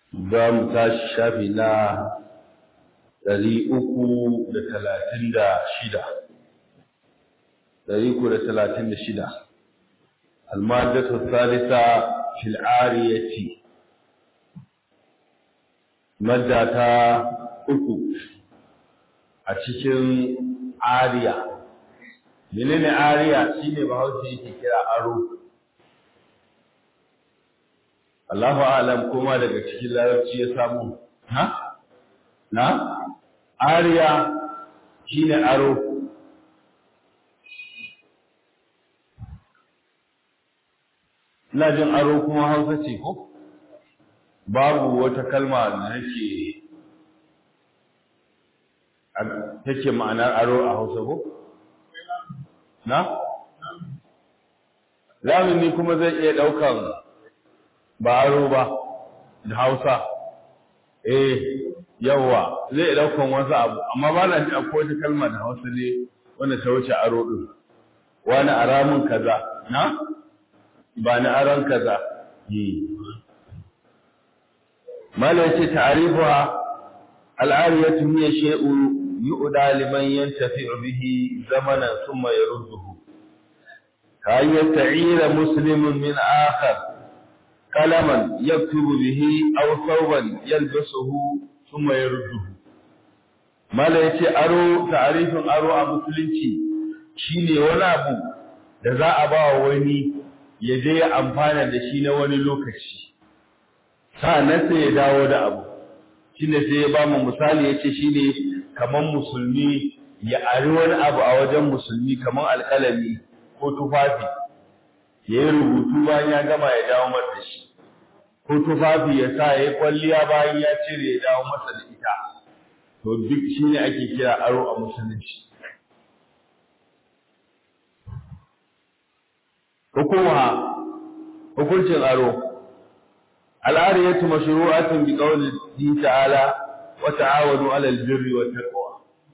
za mu tashi shafi na ɗari uku da talatin da shida ɗari uku da talatin da shida almadatu salisa fil ariyati madda ta uku a cikin ariya menene ariya shine bahaushe yake kira aro Allahu a'lam kuma daga cikin larabci ya samu ha na ariya shine aro ina jin aro kuma hausa ce ko babu wata kalma da nake take ma'anar aro a hausa ko na zamani kuma zai iya ɗaukan ba aro ba da hausa eh yawa zai ɗaukan wasu abu amma ba na ji akwai wata kalma da hausa ne wanda ta wuce aro ɗin wani aramin kaza na ba ni aron kaza mala yace ta'rifuha al'ariyatu hiya shay'un yu'da liman yantafi'u bihi zamanan thumma yarudduhu كأن يستعير مسلم من آخر قلما يكتب به أو ثوبا يلبسه ثم يرده ما لا يتي أرو تعريف أرو مسلمتي shine wani abu da za a ba wani ya je ya amfana da shi na wani lokaci sa'annan sai ya dawo da abu shine sai ya ba mu misali yace shine kaman musulmi ya ari wani abu a wajen musulmi kaman alƙalami ko tufafi ya yi rubutu bayan ya gama ya dawo masa da shi ko tufafi ya sa ya yi kwalliya bayan ya cire ya dawo masa da ita to duk shi ne ake kira aro a musulunci hukuma hukuncin aro al'ariyatu mashru'atun bi qawli ta'ala wa ta'awanu 'alal birri wat taqwa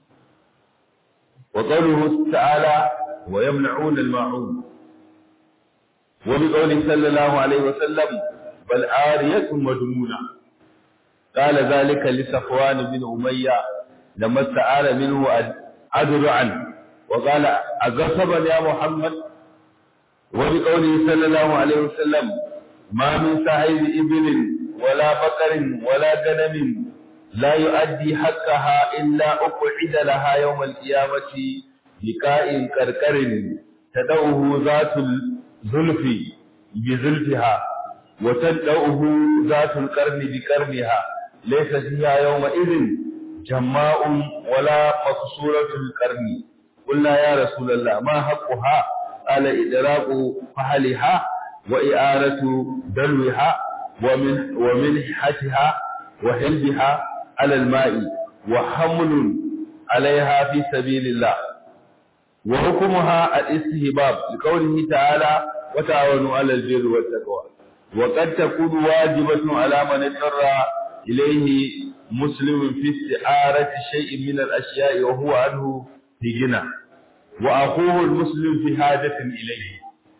wa qawluhu ta'ala ويمنعون الماعون وبقوله صلى الله عليه وسلم بل عارية مدمونة قال ذلك لصفوان بن أمية لما استعار منه أدرعا وقال أغصبا يا محمد وبقوله صلى الله عليه وسلم ما من صاحب إبل ولا بقر ولا غنم لا يؤدي حقها إلا أقعد لها يوم القيامة لقاء كركر تدعوه ذات الزلف بزلفها وتدعوه ذات القرن بقرنها ليس فيها يومئذ جماء ولا مقصورة القرن قلنا يا رسول الله ما حقها قال إدراك فحلها وإعارة دلوها ومن ومنحتها وحلبها على الماء وحمل عليها في سبيل الله وحكمها الاستهباب لقوله تعالى وتعاونوا على البر والتقوى وقد تكون واجبة على من اضطر إليه مسلم في استعارة شيء من الأشياء وهو عنه في غنى وأخوه المسلم في حاجة إليه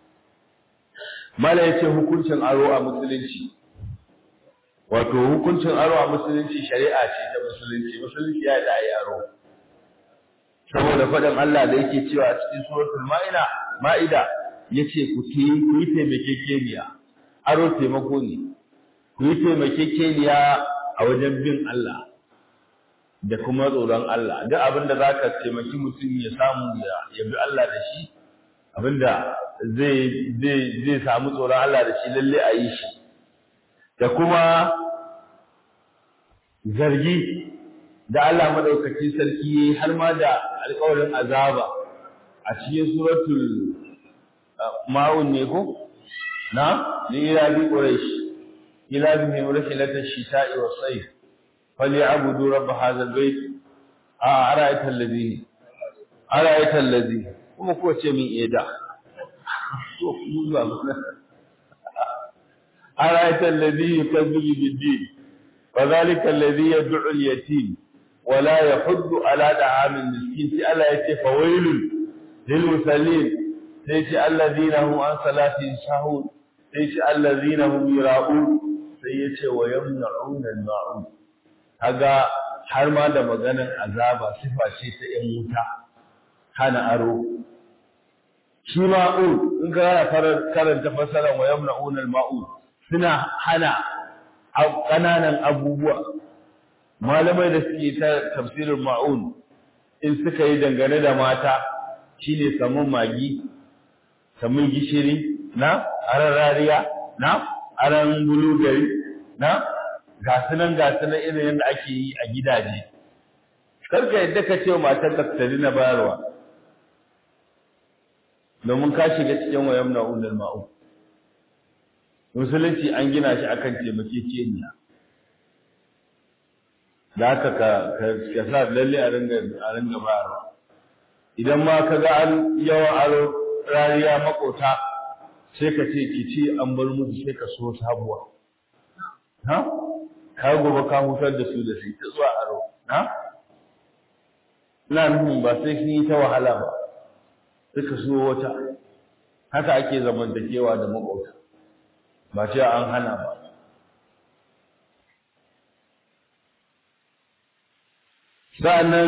ما لا يتي hukuncin aro a musulunci wato hukuncin aro a musulunci shari'a ce ta musulunci musulunci ya da aro saboda faɗin Allah da yake cewa a cikin suratul ma'ida ma'ida yace ku ti ku yi taimakekeniya aro taimako ne ku yi taimakekeniya a wajen bin Allah da kuma tsoron Allah duk abin da zaka taimaki mutum ya samu ya bi Allah da shi abinda zai zai zai samu tsoron Allah da shi lalle a yi shi da kuma zargi da Allah madaukakin sarki har ma da alƙawarin azaba a cikin suratul ma'un ne ko na ni ila bi quraish ila bi murhilat ash-shita'i was-sayf falyabudu rabb hadha al-bayt a ara'aita alladhi ara'aita alladhi kuma ko ce min eda to zuwa ara'aita alladhi yukazzibu bid-din فذلك الذي يدعو اليتيم ولا يحض على طعام المسكين سي الله يتي فويل للمصلين سي الذين هم عن صلاتهم ساهون سي الذين هم يراؤون sai ya ce wa yamna'una al-ma'un kaga har ma da maganar azaba sifa ce ta ‘yan wuta hana aro shi ma'un in ka karanta fasaran wa yamna'una al-ma'un suna hana ƙananan abubuwa malamai da suke ta tafsirin ma'un in suka yi dangane da mata shine samun magi samun gishiri na aran rariya na aran bulugari na gasunan gasunan irin yadda ake yi a gidaje karka yadda ka ce wa matar ka ta na bayarwa domin ka shiga cikin wayan na'unar ma'u musulunci an gina shi akan taimakekeniya da haka ka ka sa lalle a ringa a ringa bayarwa idan ma ka ga an yawan aro rariya makota sai ka ce ki ce an bar musu sai ka so sabuwa ha ka gobe ka hutar da su da su ta zuwa aro ha ina nufin ba sai kin yi ta wahala ba sai ka so wata haka ake zamantakewa da makota ba ce an hana ba sa'annan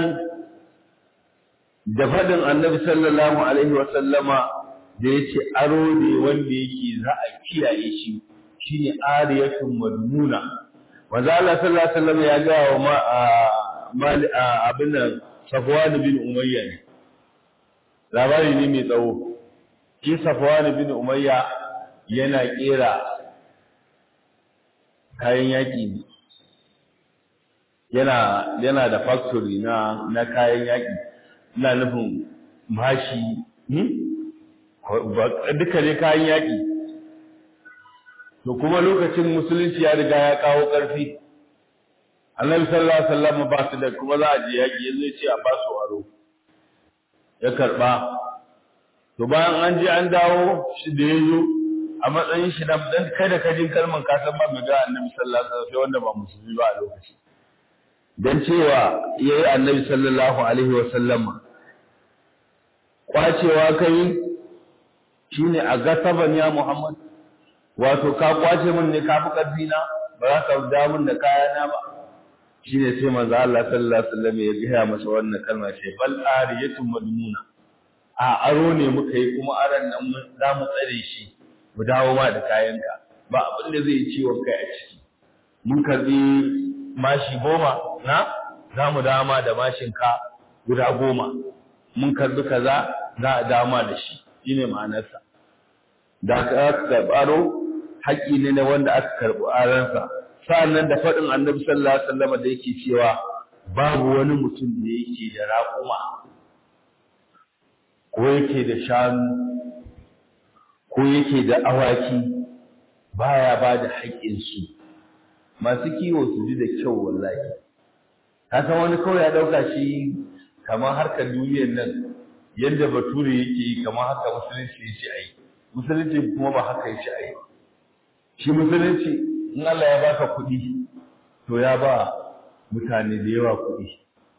da faɗin annabi sallallahu alaihi wa sallama da yace aro ne wanda yake za a kiyaye shi shine ariyatun madmuna manzo Allah sallallahu alaihi wasallam ya ga wa ma mali abin nan Safwan bin Umayya ne labari ne mai tsawo shi Safwan bin Umayya yana kera kayan yaki ne yana yana da factory na na kayan yaki ina nufin mashi duka ne kayan yaƙi to kuma lokacin musulunci ya riga ya kawo ƙarfi annabi sallallahu alaihi wasallam ba su da kuma za a je yaƙi yanzu ya ce a ba su waro ya karɓa to bayan an je an dawo shi da ya zo a matsayin shi na dan kai da kajin kalman ka san ba mu ga annabi sallallahu alaihi wasallam wanda ba musulmi ba a lokaci dan cewa yayi annabi sallallahu alaihi wasallam kwacewa kai shine a gasaban ya Muhammad wato ka kwace min ne ka fi karfi na ba za ka da mun da kaya na ba shine sai manzo Allah sallallahu alaihi wasallam ya gaya masa wannan kalma ce bal ariyatun madmuna a aro ne muka yi kuma aran nan za mu tsare shi mu dawo ma da kayanka ba abin da zai ciwon kai a ciki mun karbi mashi goma na za mu dawo ma da mashin ka guda goma mun karbi kaza za a dawo ma da shi shine ma'anarsa da aka karɓaro haƙƙi ne na wanda aka karɓi aransa sa'annan da faɗin annabi sallallahu alaihi wasallam da yake cewa babu wani mutum da yake da raƙuma ko yake da shanu ko yake da awaki baya ba da haƙƙinsu masu kiwo su ji da kyau wallahi ka san wani kawai ya ɗauka shi kamar harkar duniyar nan yadda bature yake yi kamar haka musulunci ya ce a yi musulunci kuma ba haka ya ce a yi shi musulunci in Allah ya baka kuɗi to ya ba mutane da yawa kuɗi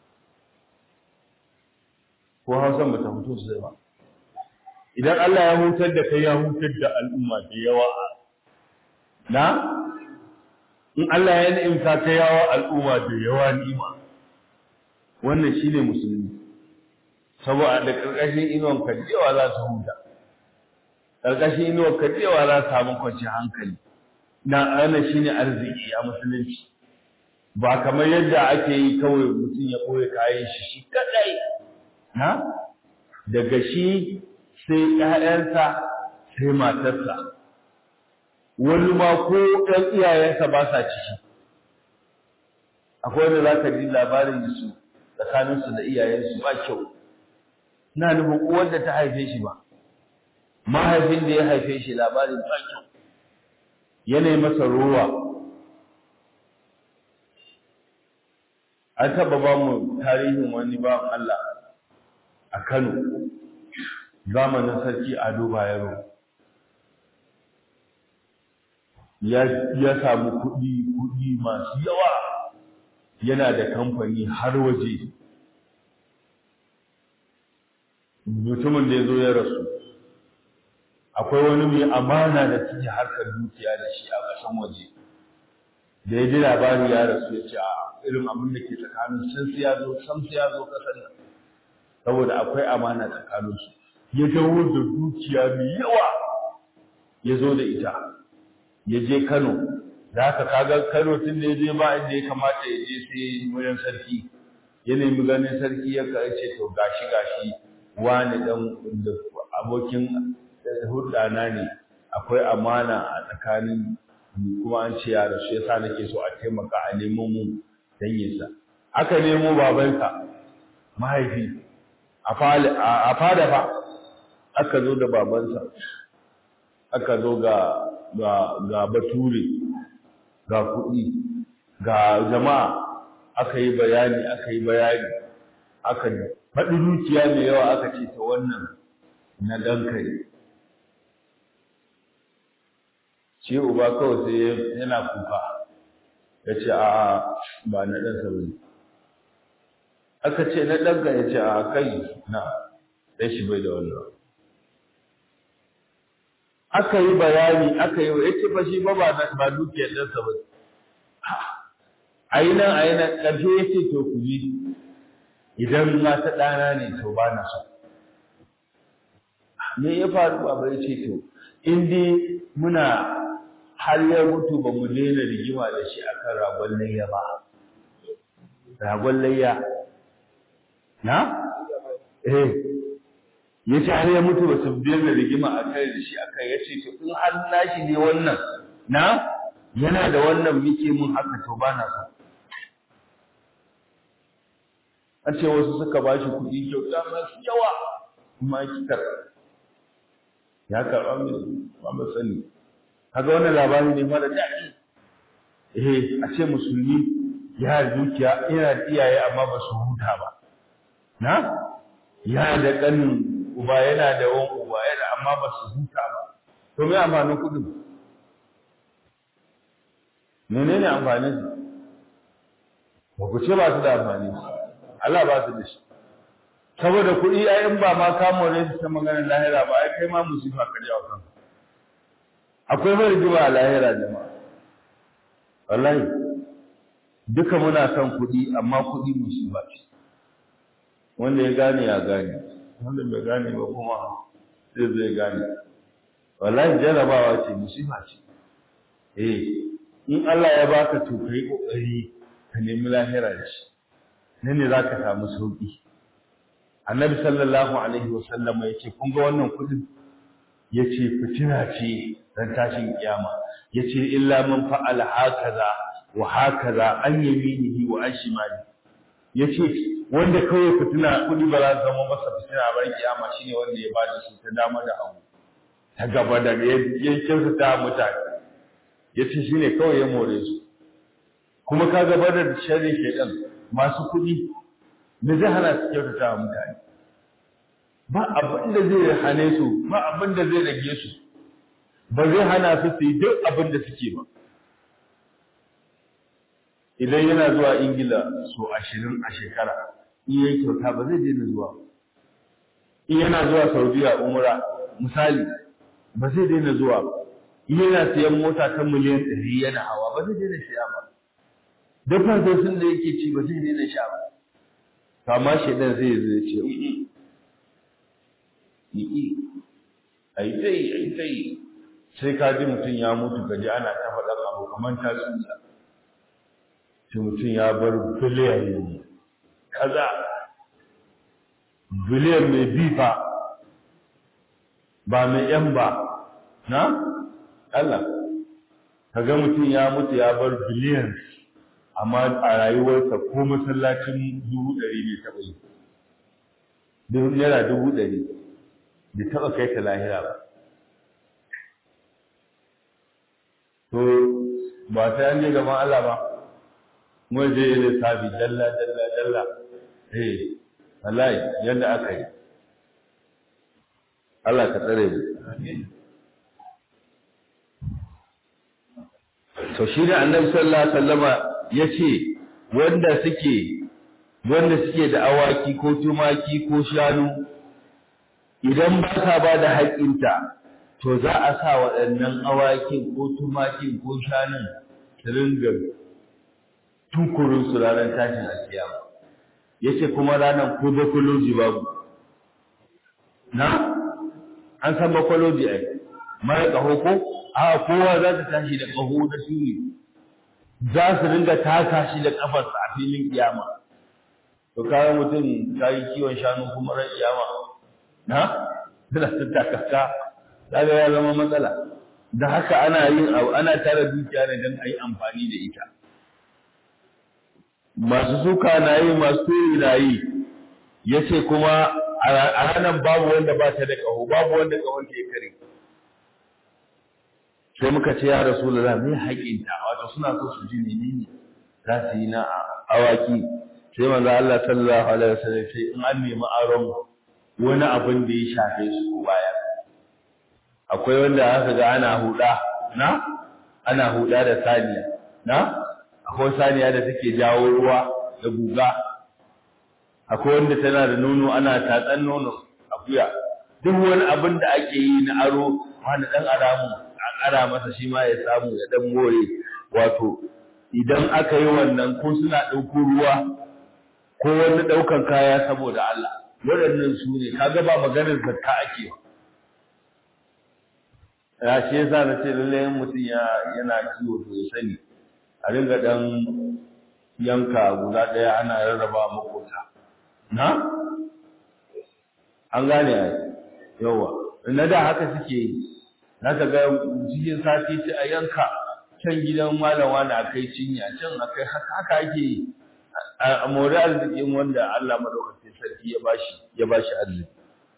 ko hausan ba ta fito sosai ba idan Allah ya hutar da kai ya hutar da al'umma da yawa na in Allah ya ni'imta ka yawa al'umma da yawa ni'ima wannan shine musulmi saboda da karkashin inuwan kajewa za su huta karkashin inuwan kajewa za su samu kwanciyar hankali na ana shine arziki a musulunci ba kamar yadda ake yi kawai mutum ya ɓoye kayan shi shi kadai na daga shi sai ƴaƴansa sai matarsa wani ma ko ɗan iyayensa ba sa ciki akwai wanda za ka ji labarin su tsakaninsu da iyayensu ba kyau ina nufin uwar da ta haife shi ba mahaifin da ya haife shi labarin ba kyau yanayi masa ruwa an taɓa ba mu tarihin wani bawan Allah a Kano zamanin sarki Ado Bayero ya samu kuɗi kuɗi masu yawa yana da kamfani har waje mutumin da ya zo ya rasu akwai wani mai amana da suke harkar dukiya da shi a ƙasan waje da ya ji labari ya rasu ya ce a irin abin da ke tsakanin sun ya zo sam ya zo kasar nan saboda akwai amana tsakaninsu ya dawo da dukiya mai yawa ya zo da ita ya je Kano da haka kaga Kano tun da ya je ba inda ya kamata ya je sai wajen sarki ya nemi ganin sarki ya ce to gashi gashi wani dan da abokin hurdana ne akwai amana a tsakanin kuma an ce ya rasu yasa nake so a taimaka a nemo mu danyinsa aka nemo babansa mahaifi a fada fa aka zo da babansa aka zo ga ga ga bature ga kuɗi ga jama'a aka yi bayani aka yi bayani aka faɗi dukiya mai yawa aka ce ta wannan na ɗanka ne shi uba kawai sai yana kuka ya ce a ba na ɗansa ba ne aka ce na ɗanka ya ce a kai na ɗan shi bai da wannan aka yi bayani aka yi ya ce ba shi ba ba dukiyar ɗansa ba a yi nan a yi nan ƙarshe ya ce to ku ji idan na ta ɗana ne to ba na so me ya faru ba ya ce to in dai muna har ya mutu ba mu daina rigima da shi akan ragon layya ba ragon layya na eh ya ce har ya mutu ba su daina rigima a kai da shi akan ya ce to in har nashi ne wannan na yana da wannan muke mun haka to ba na so an ce wasu suka ba shi kuɗi kyauta masu yawa kuma ki karɓa ya karɓa mai ba mu sani kaga wannan labari ne mara daɗi eh a ce musulmi ya dukiya yana da iyaye amma ba su huta ba na yana da ƙanin uba yana da wan uba yana amma ba su huta ba to me amfanin kuɗin menene amfanin su ba ku ce ba su da amfani Allah ba su da shi saboda kuɗi ai in ba ma ka more su ta maganar lahira ba ai kai ma musifa ka jawo kanka akwai mai rigima a lahira jama'a wallahi duka muna son kuɗi amma kuɗi musiba ce wanda ya gane ya gane wanda bai gane ba kuma sai zai gane wallahi jarabawa ce musiba ce eh in Allah ya baka to kai kokari ka nemi lahira da shi nan ne zaka samu sauki annabi sallallahu alaihi wasallam ya ce kun ga wannan kudin ya ce fitina ce dan tashin kiyama ya ce illa man fa'ala hakaza wa hakaza an yaminihi wa an shimali ya ce wanda kawai fitina kudi ba za su zama masa fitina a ran kiyama shine wanda ya bada su ta dama da abu ta gaba da ya kyautata mutane ya ce shine kawai ya more su kuma ka gaba da sharri shedan masu kudi me zai hana su kyautata wa mutane ba abin da zai hane su ba abin da zai rage su ba zai hana su su yi duk abin da suke ba idan yana zuwa ingila so ashirin a shekara in yayi kyauta ba zai daina zuwa in yana zuwa saudiya umra misali ba zai daina zuwa ba in yana siyan mota ta miliyan ɗari yana hawa ba zai daina siya ba duk farfesun da yake ci ba zai daina sha ba to amma shaidan zai zo ya ce yi ai dai ai dai sai ka ji mutum ya mutu ka ji ana ta faɗan abu kamar ta tsunsa sai mutum ya bar biliyan kaza biliyan mai bifa ba mai yan ba na Allah ka ga mutum ya mutu ya bar biliyan amma a rayuwarsa ko masallacin dubu ɗari ne taɓa yi naira dubu ɗari bai taɓa kai ta lahira ba to ba sai an je gaban Allah ba mu je lissafi dalla dalla dalla eh wallahi yadda aka yi Allah ka tsare mu to shi da annabi sallallahu alaihi wasallama yace wanda suke wanda suke da awaki ko tumaki ko shanu idan ba sa ba da haƙƙinta to za a sa waɗannan awakin ko tumakin ko shanun su ringa tunkurin su ranar tashin alkiyama yace kuma ranar ko bakoloji babu na an san bakoloji ai mara kaho ko a kowa za ta tashi da kaho da suri za su ringa taka shi da kafarsa a filin kiyama to kayan mutum ta yi kiwon shanu kuma ran kiyama na tana ta takaka kaga ya zama matsala da haka ana yin abu ana tara dukiya ne don a yi amfani da ita masu suka na yi masu turi na yi ya ce kuma a ranar babu wanda ba ta da ƙaho babu wanda ƙahon ke kare sai muka ce ya rasu da mai haƙinta wato suna so su ji menene za su yi na awaki sai manzo Allah sallallahu alaihi wasallam sai in an nemi aron wani abin da ya shafe su baya akwai wanda aka ga ana huda na ana huda da saniya na akwai saniya da take jawo ruwa da guga akwai wanda tana da nono ana tatsan nono akuya duk wani abin da ake yi na aro wani dan aramu an ara masa shi ma ya samu ya dan more wato idan aka yi wannan ko suna ɗauko ruwa ko wani ɗaukan kaya saboda Allah waɗannan su ne kaga ba maganar zakka ake ba ya shi yasa na ce lallai mutum ya yana kiwo to ya sani a ringa dan yanka guda ɗaya ana rarraba makota na an gane ai yawa na da haka suke yi na ka ga cikin sati ce a yanka can gidan malama na kai cinya can akai haka haka ake yi a mori arzikin wanda Allah madaukakin sarki ya bashi ya bashi arziki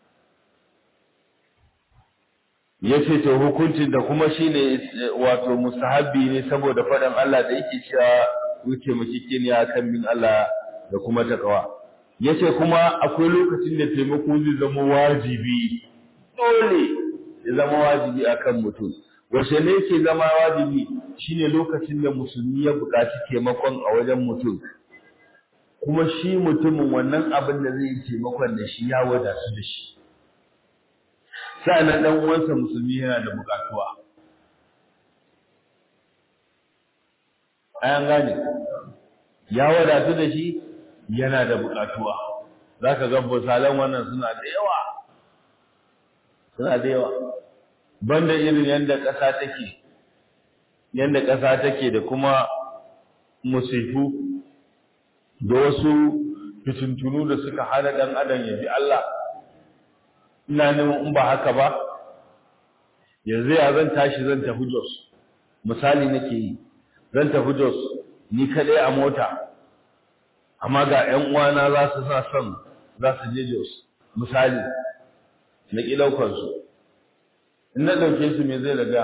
yace to hukuncin da kuma shine wato mustahabbi ne saboda fadan Allah da yake cewa wuce makikiniya kan bin Allah da kuma takawa yace kuma akwai lokacin da taimako zai zama wajibi dole ya zama wajibi akan mutum wace ne yake zama wajibi shine lokacin da musulmi ya buƙaci taimakon a wajen mutum kuma shi mutumin wannan abin da zai taimakon da shi ya wadatu da shi sa'annan dan uwansa musulmi yana da bukatuwa ayan gane ya wadatu da shi yana da bukatuwa zaka ga misalan wannan suna da yawa suna da yawa banda irin yanda ƙasa take yanda ƙasa take da kuma musifu da wasu fitintunu da suka hana dan adam ya bi Allah ina neman in ba haka ba yanzu ya zan tashi zan tafi Jos misali nake yi zan tafi Jos ni kadai a mota amma ga ƴan uwana za su sa son za su je Jos misali na ki daukar su in na dauke su me zai raga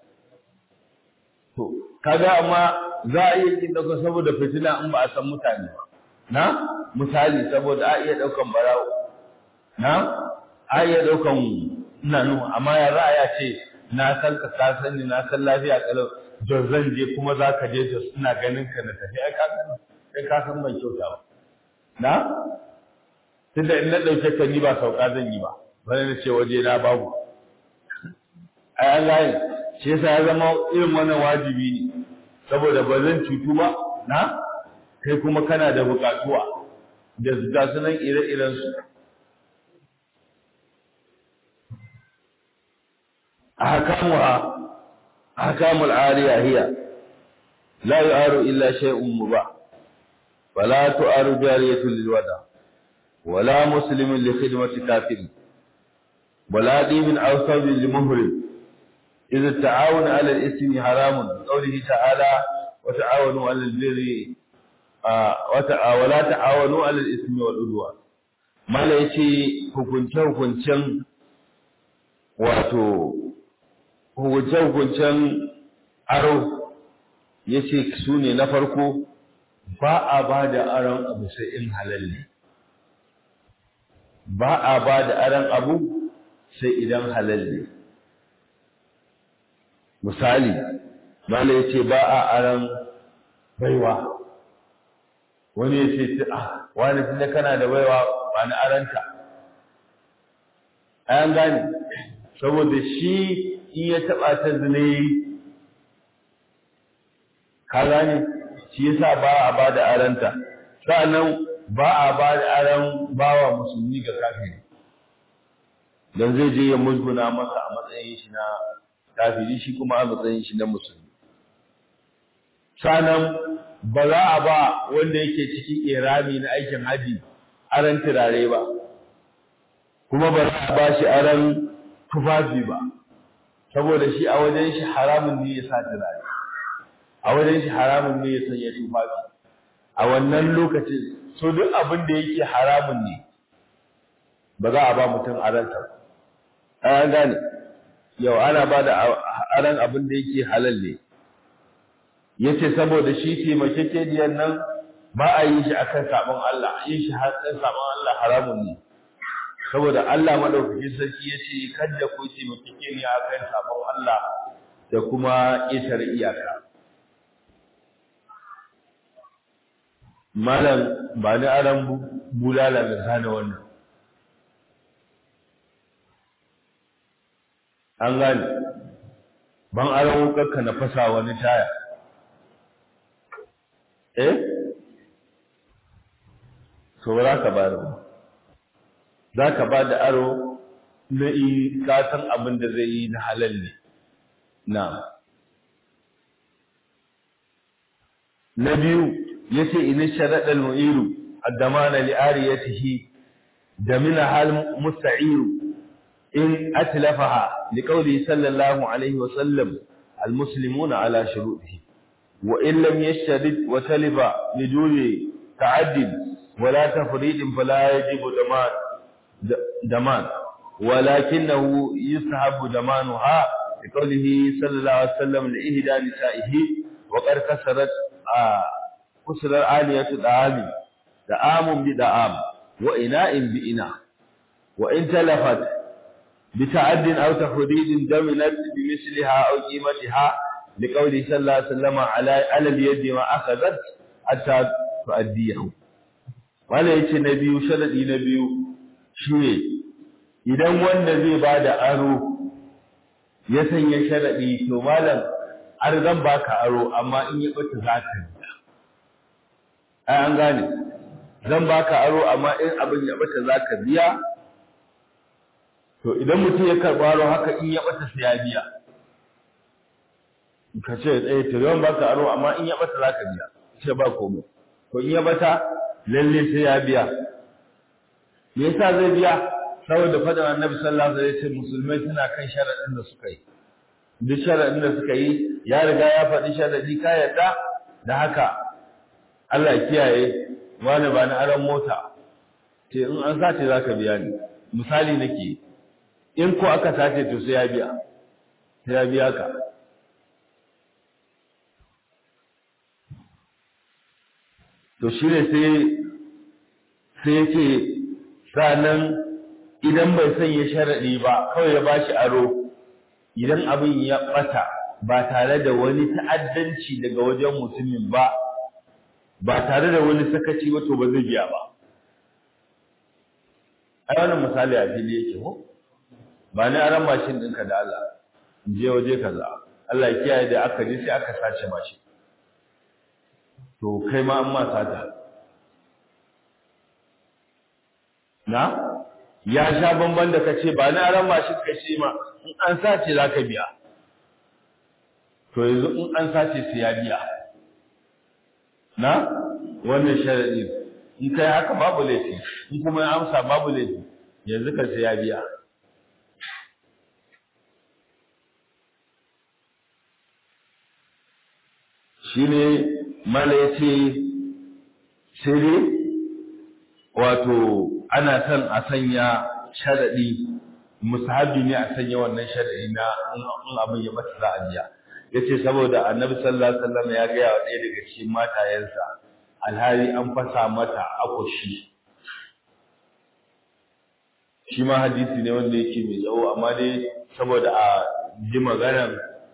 to kaga amma za a iya kin dauka saboda fitina in ba a san mutane ba na misali saboda a iya daukan barawo na a iya ɗaukan ina nuhu amma ya za a ya ce na san ka ka sani na san lafiya kalau jos zan je kuma za ka je jos ina ganin ka na tafi ai ka san kai ka san ban kyauta ba na tunda in na ɗauke ka ni ba sauka zan yi ba wani na ce waje na babu ai an gane shi yasa ya zama irin wannan wajibi ne saboda ba zan cutu ba na kai kuma kana da buƙatuwa da ga sunan ire-iren su أحكامها أحكام العارية هي لا يعار إلا شيء مباح ولا تعار جارية للودع ولا مسلم لخدمة كافر ولا دين أو ثوب لمهرم إذا التعاون على الإثم حرام قوله تعالى وتعاونوا على البر آه ولا تعاونوا على الإثم والعدوان ما ليش hukunce hukuncen wato hukunce-hukuncen aro ya ce su ne na farko ba a ba da aron abu sai in halal ne ba a ba da aron abu sai idan halal ne misali mala ya ce ba a aron baiwa wani ya ce ah wani tunda kana da baiwa ba na aranta an gane saboda shi in ya taɓa ta zine ka gane shi yasa ba a ba da aranta sa'annan ba a ba da aran bawa musulmi ga kafiri don zai je ya musguna masa a matsayin shi na kafiri shi kuma a matsayin shi na musulmi sanan ba za a ba wanda yake cikin irami na aikin haji aran turare ba kuma ba za a ba shi aran tufafi ba saboda shi a wajen shi haramun ne ya sa turare a wajen shi haramun ne ya sanya tufafi a wannan lokacin so duk abin da yake haramun ne ba za a ba mutum aranta ba an gane yau ana ba da aran abin da yake halal ne yace saboda shi taimakekeniyar nan ba a yi shi akan sabon Allah yin shi har sabon Allah haramun ne saboda Allah madaukakin sarki yace kada ku taimakekeniya akan sabon Allah da kuma ƙetar iyaka malam ba ni aran bulala da zana wannan an gane ban aran wukarka na fasa wani taya eh to ba za ka ba da za ka ba da aro na yi kasan abin da zai yi na halal ne na na biyu yace in sharada al-mu'iru ad-damana li ariyatihi damina hal musta'ir in atlafaha li qawli sallallahu alayhi wa sallam al-muslimuna ala shurutihi wa in lam yashtadid wa talifa li duni ta'addid wa la tafrid fala yajibu daman daman ولكنه يستحب دمانها لقوله صلى الله عليه وسلم لإهدى نسائه وقد كسرت kusurar aliyatu da'ami da'amun bi da'am wa ina'in bi ina wa in talafat bi ta'addin aw tafridin daminat bi misliha aw qimatiha li qawli sallallahu alaihi wasallam ala ala yadi ma akhadhat hatta tu'addiyahu wala yace na biyu sharadi na biyu shine idan wanda zai bada aro ya sanya sharadi to malam ar zan baka aro amma in ya bata zaka ai an gane zan baka aro amma in abin ya bata zaka biya to idan mutum ya karba aro haka in ya bata sai ya biya ka ce eh to zan baka aro amma in ya bata zaka biya sai ba komai to in ya bata lalle sai ya biya me yasa zai biya saboda faɗin annabi sallallahu alaihi wasallam musulmai suna kan sharadin da suka yi duk sharadin da suka yi ya riga ya faɗi sharadi ka yarda da haka Allah ya kiyaye wani ba na aron mota ce in an sace za ka biya ni misali nake in ko aka sace to sai ya biya sai ya biya ka to shi ne sai sai ce sanan idan bai sanya sharaɗi ba kawai ya bashi aro idan abin ya ɓata ba tare da wani ta'addanci daga wajen mutumin ba ba tare da wani sakaci ba to ba zai biya ba ai wannan misali a fili yake ko ba ni aran mashin ɗinka da Allah in je waje kaza Allah ya kiyaye da aka je sai aka sace mashin to kai ma an ma sata na ya sha bamban da kace ba ni aran mashin ka ce ma in an sace zaka biya to yanzu in an sace sai ya biya na wannan sharadi in kai haka babu laifi in kuma ya amsa babu laifi yanzu ka sai ya biya shine mala yace sai dai wato ana son a sanya sharadi musahabi ne a sanya wannan sharadi na in abin ya bata za a biya yace saboda annabi sallallahu alaihi wasallam ya ga wa ɗaya daga cikin matayensa alhali an fasa mata akushi shi ma hadisi ne wanda yake mai tsawo amma dai saboda a ji maganar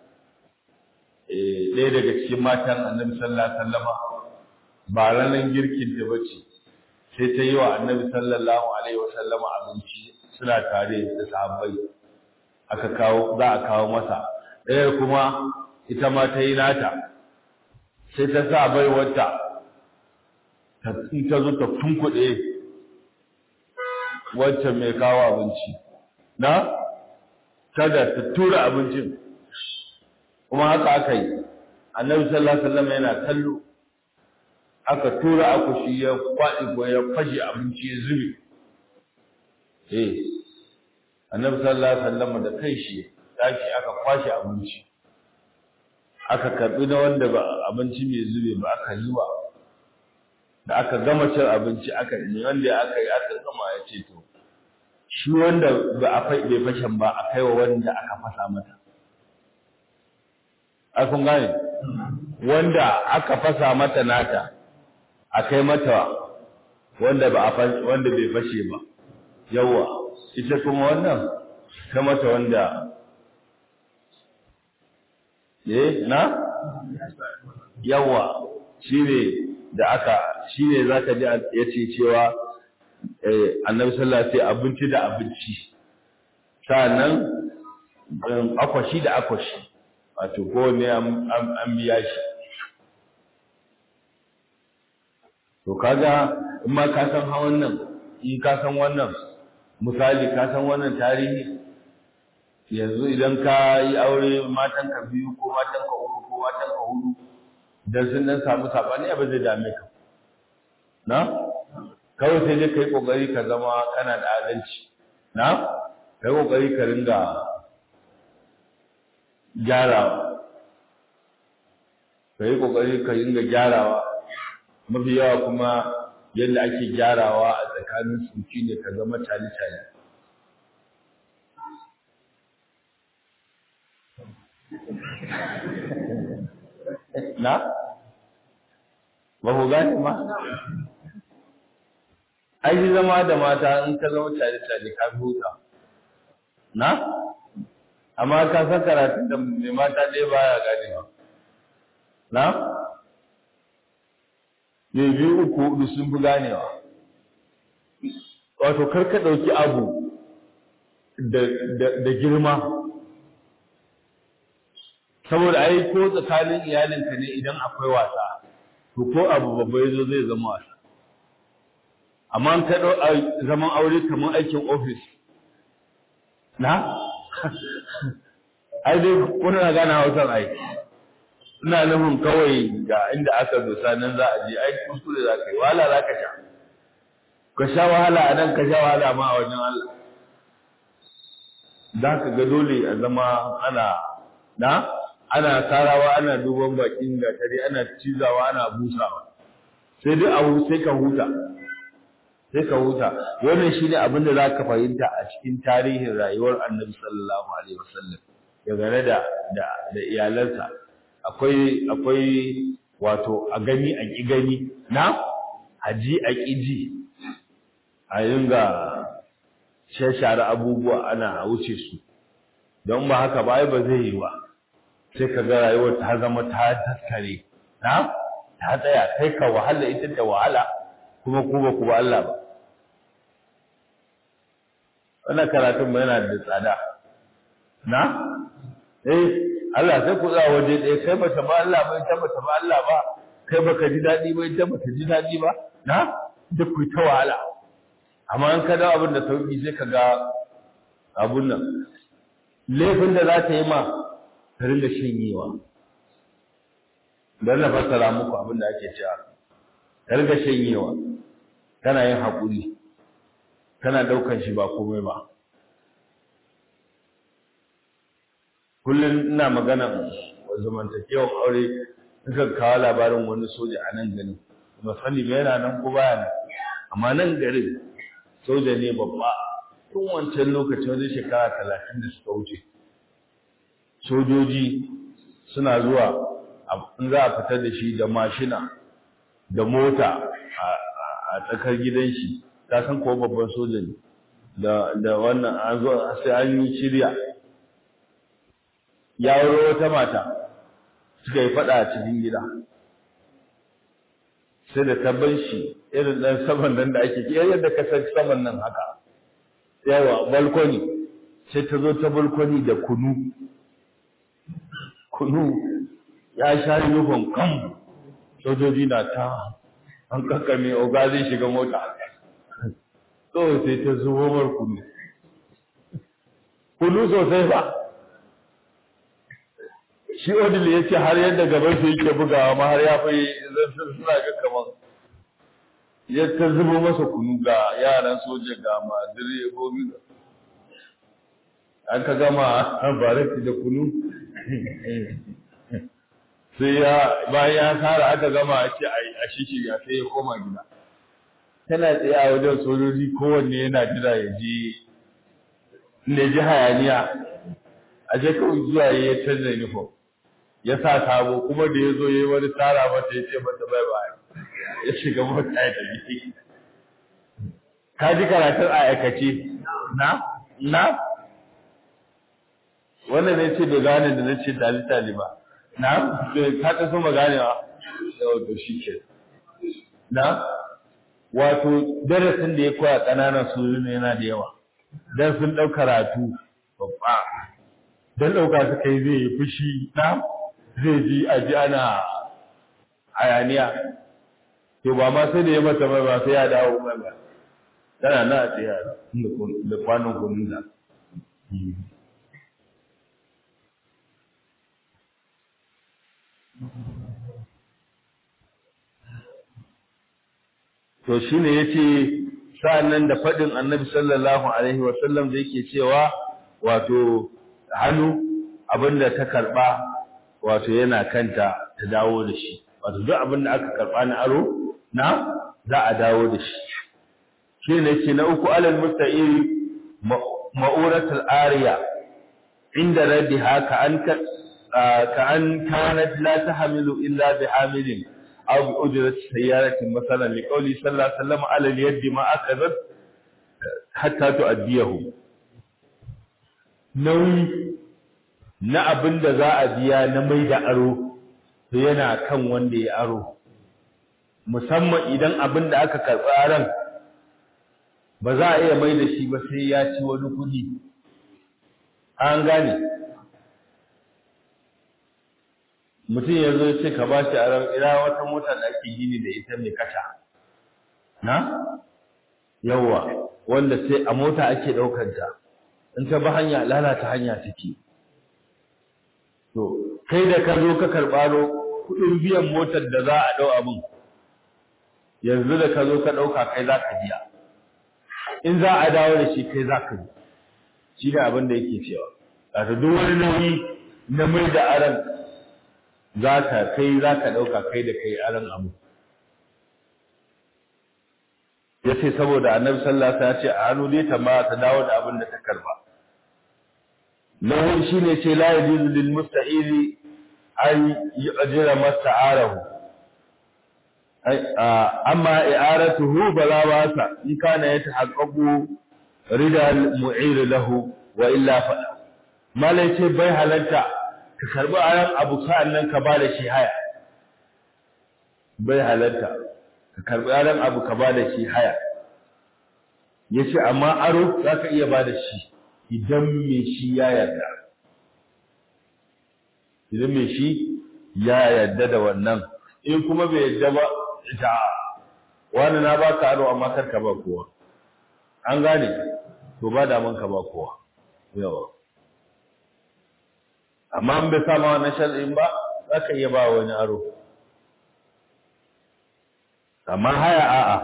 ɗaya daga cikin matan annabi sallallahu alaihi wasallama ba ranar girkin ta bace sai ta yi wa annabi sallallahu alaihi wasallama abinci suna tare da sahabbai aka kawo za a kawo masa ɗayar kuma ita ma ta yi nata sai ta sa bai wata in ta zo ta tunkuɗe wacce mai kawo abinci na kada ta tura abincin kuma haka aka yi annabi sallallahu alaihi wasallam yana kallo aka tura akushi ya kwaɗi ko ya fashe abinci ya zube eh annabi sallallahu alaihi wasallam da kai shi tashi aka kwashe abinci aka karbi na wanda ba abinci mai zube ba aka zuwa da aka gama cin abinci aka ne wanda aka yi aka gama ya ce to shi wanda ba a fai bai fashin ba a kai wa wanda aka fasa mata a kun gane wanda aka fasa mata nata a kai mata wanda ba a wanda bai fashe ba yawa ita kuma wannan ta mata wanda eh na yawa shine da aka shine zaka ji yace cewa eh annabi sallallahu alaihi abinci da abinci sannan akwashi da akwashi wato ko ne an biya shi to kaga in ma ka san hawan nan in ka san wannan misali ka san wannan tarihi yanzu idan ka yi aure matan ka biyu ko matan ka uku ko matan ka hudu dan sun dan samu sabani abin zai dame ka na kawai sai dai kai kokari ka zama kana da adalci na kai kokari ka ringa gyarawa kai kokari ka ringa gyarawa mafi yawa kuma yadda ake gyarawa a tsakanin su shine ka zama tali-tali na? ba ku gane ma? ai zama da mata in ka zama tali-tali ka huta na? amma ka san karatun da mai mata ɗaya baya ganewa na? mai biyu uku hudu sun fi ganewa wato karka ɗauki abu da girma saboda ai ko tsakanin iyalinka ne idan akwai wasa to ko abu babba ya zo zai zama wasa amma an ka ɗau zaman aure kamar aikin ofis na ai dai kuna gana hausar aiki ina nufin kawai ga inda aka dosa nan za a je ai kuskure za ka yi wahala za ka sha ka sha wahala a nan ka sha wahala ma a wajen Allah za ka ga dole a zama ana na ana tarawa ana duban bakin gatari ana cizawa ana busawa sai dai abu sai ka huta sai ka huta wannan shine abin da za ka fahimta a cikin tarihin rayuwar annabi sallallahu alaihi wasallam dangane da da iyalansa akwai akwai wato a gani a ƙi gani na a ji a ƙi ji a yinga shashara abubuwa ana wuce su don ba haka ba ba zai yi ba sai ka ga rayuwar ta zama ta taskare na ta tsaya kai ka wahala ita ta wahala kuma ku ba ku ba Allah ba wannan karatun ba yana da tsada na eh Allah sai ku tsaya waje ɗaya kai bata ba Allah ba ita bata ba Allah ba kai baka ji daɗi ba ita bata ji daɗi ba na duk ku ta wahala amma an ka dawo abin da sauki sai ka ga abun nan laifin da za ta yi ma ka rinda shanyewa don na fassara muku abin da ake cewa ka ringa shanyewa kana yin haƙuri kana ɗaukan shi ba komai ba kullum ina magana zamantakewan aure suka kawo labarin wani soja a nan ganin ba sani ba yana nan ko baya nan amma nan garin soja ne babba tun wancan lokacin wajen shekara talatin da suka wuce sojoji suna zuwa in za a fitar da shi da mashina da mota a tsakar gidan shi ta san ko babban soja ne da wannan an zo sai an yi shirya ya wuro wata mata suka yi fada a cikin gida sai da tabban shi irin dan saman nan da ake kiyar yadda ka san saman nan haka yawa balkoni sai ta zo ta balkoni da kunu kunu ya sha yufan kan sojoji na ta an kakkame oga zai shiga mota kawai sai ta zubo mar kunu kunu sosai ba shi odile ya ce har yadda gaban su yake bugawa ma har ya fi suna ga kamar ya ta zubo masa kunu ga yaran soja ga ma direbobi an ka gama barati da kunu sai ya bayan ya tsara aka gama a ce a shi ya sai ya koma gida tana tsaye a wajen sojoji kowanne yana jira ya ji ne ji hayaniya a je kawai zuwa ya canza uniform ya sa sabo kuma da ya zo ya yi wani tsara mata ya ce mata bai bai ya shiga mota ya tafi ka ji karatun a aikace na na wannan ne ce da gane da na ce tali tali ba na ka ta so maganewa yau to shi ke na wato darasin da ya koya ƙananan su yana da yawa dan sun ɗau karatu babba dan ɗauka suka yi zai yi fushi na zai ji a ji ana hayaniya to ba ma sai da ya mata mai ba sai ya dawo mai ba tana na a tsaye da kwanon kunun da to shine yace sa'annan da fadin annabi sallallahu alaihi wasallam da yake cewa wato hannu abinda ta karba wato yana kanta ta dawo da shi wato duk abinda aka karba na aro na za a dawo da shi shine yake na uku alal musta'iri ma'uratul ariya inda raddiha ka an ka an kanat la tahmilu illa bihamilin أو بأجرة سيارة مثلا لقوله صلى الله عليه وسلم على اليد ما أخذت حتى تؤديه nauyi na abin da za a biya na mai da aro to yana kan wanda ya aro musamman idan abin da aka karɓi aron ba za a iya mai da shi ba sai ya ci wani kuɗi an gane mutum ya zo ce ka ba shi aron ina wata mota da ake gini da ita mai kasha na yawa wanda sai a mota ake ɗaukar ta in ta ba hanya lalata hanya take to kai da ka zo ka karɓaro kuɗin biyan motar da za a ɗau abin yanzu da ka zo ka ɗauka kai za ka biya in za a dawo da shi kai za ka biya shi ne abin da yake cewa wato duk wani nauyi na mai da aron za ka kai za ka ɗauka kai da kai aron abu ya ce saboda annabi sallallahu alaihi ya ce a hannu dai ta ma ta dawo da abin da ta karba lahu shine ce la yajuzu lil musta'iri an yujira masta'arahu amma i'aratuhu bala wasa in kana yatahaqqaqu rida al mu'ir lahu wa illa fa malai ce bai halarta ka karbi aran abu sa'annan ka bada shi haya bai halarta ka karbi aran abu ka bada shi haya yace amma aro zaka iya bada shi idan me shi ya yarda idan me shi ya yarda da wannan in kuma bai yarda ba ita wani na baka aro amma kar ka ba kowa an gane to ba da man ka ba kowa yawa amma an bai sama wannan shar'in ba za ka iya ba wani aro amma haya a'a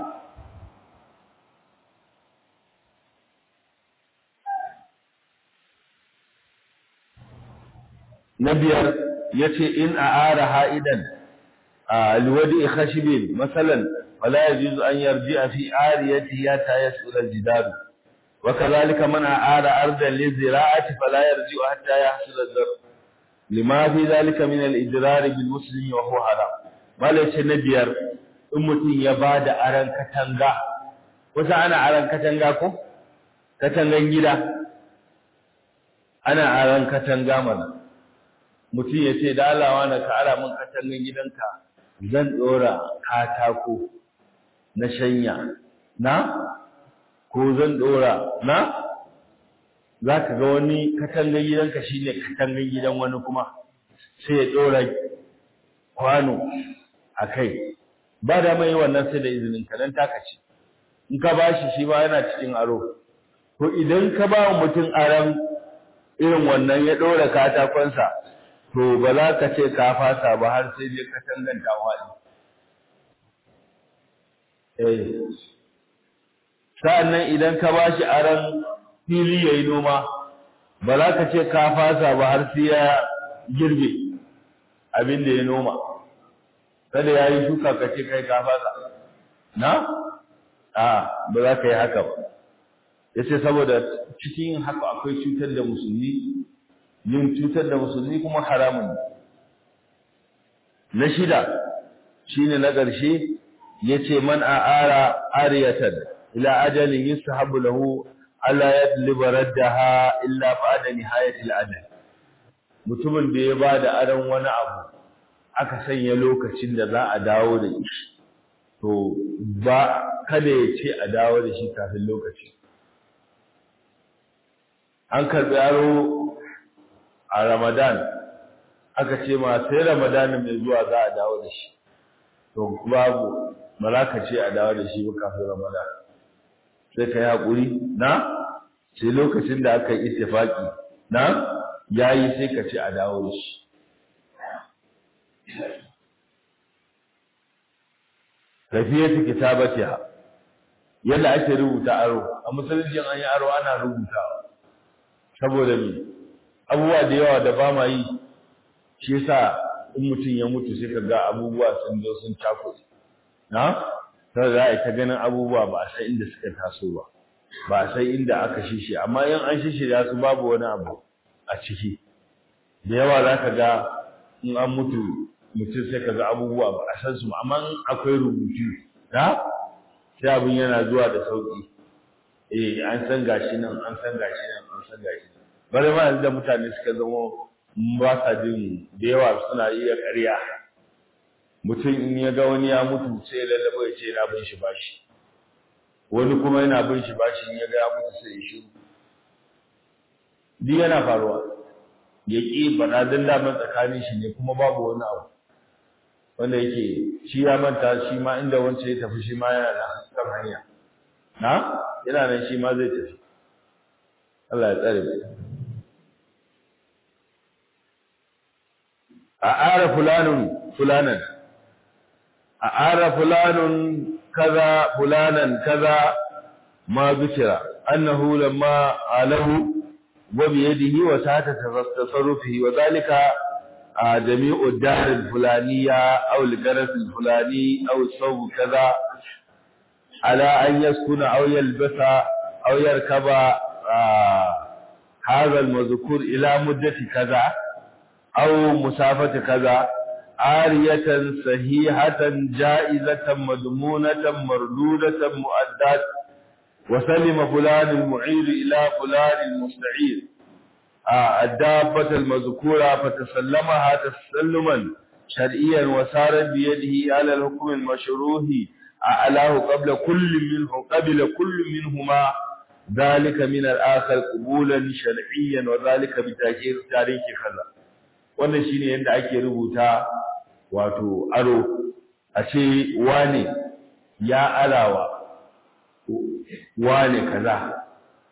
na biyar ya ce in a ara ha'idan a liwadi khashibin masalan wala yajuzu an yarji a fi ariyati ya ta yasul al-jidaru وكذلك من أعاد أرضا للزراعة فلا يرجع حتى يحصل الزرع لما في ذلك من الإدرار بالمسلم وهو حرام ما ليس نبيار أمتي يباد أران كتنغا وسا أنا أران كتنغا كو كتنغا جدا أنا أران كتنغا منا mutum ya ce da Allah wani ka ara min katangan gidanka zan ɗora katako na shanya na ko zan ɗora na za ka ga wani katangan gidanka shi ne katangan gidan wani kuma sai ya ɗora kwano a kai ba da mai wannan sai da izinin ka dan taka ce in ka bashi shi ba yana cikin aro to idan ka ba mutum aran irin wannan ya ɗora katakonsa to ba za ka ce ka fasa ba har sai dai ka tanganta waɗi eh sa'annan idan ka ba shi aran fili ya yi noma ba za ka ce ka fasa ba har sai ya girbe abin da ya noma kada ya yi shuka ka ce kai ka fasa na? a ba za ka yi haka ba ya ce saboda cikin haka akwai cutar da musulmi yin cutar da musulmi kuma haramun na shida shine na ƙarshe ya ce man a ara ariyatan ila ajalin yustahabu lahu alla yadliba raddaha illa ba'da nihayatil ajal mutumin da ya bada aron wani abu aka sanya lokacin da za a dawo da shi to ba kada ya ce a dawo da shi kafin lokaci an karbi aro a Ramadan aka ce ma sai Ramadan mai zuwa za a dawo da shi to babu malaka ce a dawo da shi ba kafin Ramadan sai ka yi hakuri na sai lokacin da aka yi ittifaki na yayi sai ka ce a dawo da shi tafiyatu kitabatiha yadda ake rubuta aro a musulunci an yi aro ana rubutawa saboda me abubuwa da yawa da ba ma yi shi yasa in mutum ya mutu sai ka ga abubuwa sun zo sun cakuɗe na sai za a ta ganin abubuwa ba a san inda suka taso ba ba a san inda aka shishe amma in an shishe su babu wani abu a ciki da yawa za ka ga in an mutu mutum sai ka ga abubuwa ba a san su amma akwai rubutu na sai abin yana zuwa da sauki eh an san gashi nan an san gashi nan an san gashi nan bare ma yanzu da mutane suka zama ba sa jin da yawa suna iya ƙarya mutum in ya ga wani ya mutu sai ya lallaba ya ce yana bin shi bashi wani kuma yana bin shi bashi in ya ga ya mutu sai ya shiru duk yana faruwa ya ƙi faɗa don daman tsakanin shi ne kuma babu wani abu wanda yake shi ya manta shi ma inda wancan ya tafi shi ma yana da kan hanya na yana nan shi ma zai tafi Allah ya tsare mu a ara fulanun fulanan a ara fulanun kaza fulanan kaza ma zikira annahu lamma alahu wa bi yadihi wa tahta tasarrufihi wa zalika جميع الدار الفلانية أو الجرس الفلاني أو الصوب كذا على أن يسكن أو يلبس أو يركب هذا المذكور إلى مدة كذا أو مسافة كذا عارية صحيحة جائزة مضمونة مردودة مؤدات وسلم فلان المعير إلى فلان المستعير الدابة المذكورة فتسلمها تسلما شرعيا وسارت بيده على الحكم المشروع أعلاه قبل كل منه قبل كل منهما ذلك من الآخر قبولا شرعيا وذلك بتأخير تاريخ كذا wannan shine yadda ake rubuta wato aro a ce wane ya alawa wane kaza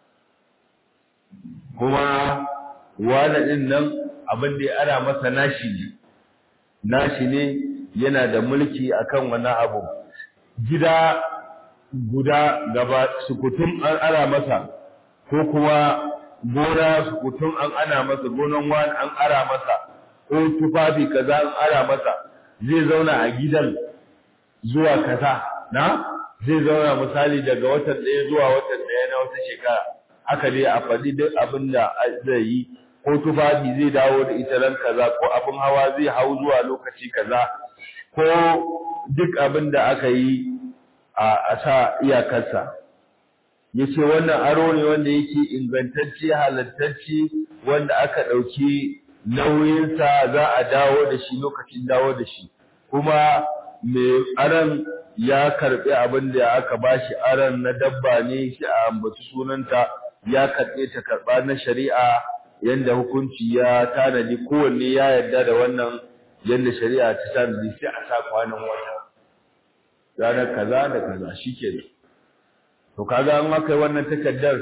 kuma wane din nan abin da ya ara masa nashi ne nashi ne yana da mulki akan wannan abu gida guda gaba sukutun an ara masa ko kuma gona sukutun an ana masa gonan wani an ara masa ko tufafi kaza an ara masa zai zauna a gidan zuwa kaza na zai zauna misali daga watan ɗaya zuwa watan ɗaya na wata shekara haka dai a faɗi duk abin da zai yi ko tufafi zai dawo da ita ran kaza ko abin hawa zai hau zuwa lokaci kaza ko duk abin da aka yi a sa iyakarsa yace wannan aro ne wanda yake ingantacce halattacce wanda aka ɗauki nauyinsa za a dawo da shi lokacin dawo da shi kuma mai aran ya karɓi abin da aka bashi aran na dabba ne shi a ambaci sunanta ya karɓe ta karɓa na shari'a yanda hukunci ya tanadi kowanne ya yarda da wannan yadda shari'a ta tanadi sai a sa kwanan wata ranar kaza da kaza shikenan to kaga an aka yi wannan takaddar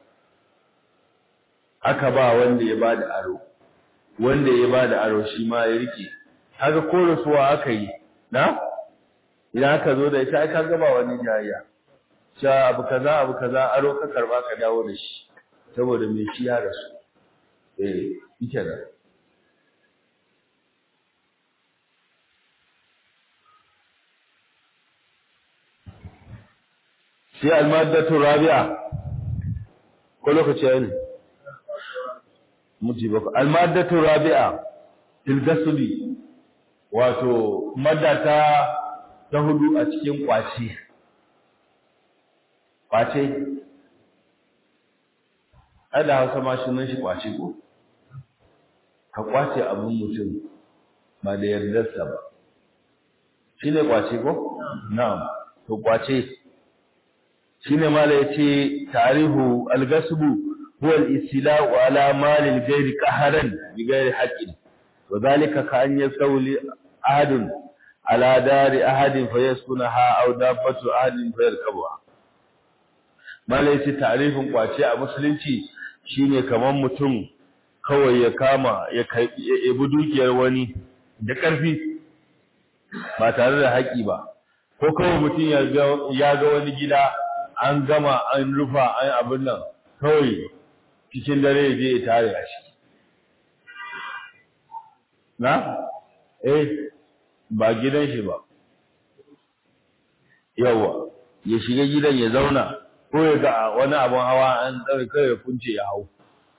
aka ba wanda ya bada aro wanda ya bada aro shi ma ya rike kaga ko rasuwa aka yi na idan aka zo da ita ai kaga ba wani jayayya cewa abu kaza abu kaza aro ka karba ka dawo da shi saboda mai shi ya rasu eh ike da sai almaddatu rabi'a ko lokaci ne muti baka almaddatu rabi'a fil gasbi wato madda ta ta hudu a cikin kwace kwace ada hausa ma shi nan shi kwace ko ka kwace abin mutum ba da yardarsa ba shi ne kwace ko na'am to kwace shi ne mala ya ce tarihu algasbu huwa al-istila'u ala mali al-ghayri qaharan bi ghayri haqqin wa dhalika ka an yasawli ahadun ala dari ahadin fayaskunaha aw dabbatu ahadin fayarkabuha mala ya ce tarifin kwace a musulunci shine kaman mutum kawai ya kama ya ebi dukiyar wani da ƙarfi ba tare da haƙi ba ko kawai mutum ya ga wani gida an gama an rufa an abin nan kawai cikin dare ya je ya tare a shi na eh ba gidan shi ba yawa ya shiga gidan ya zauna ko ya ga wani abin hawa an tsare kai ya kunce ya hau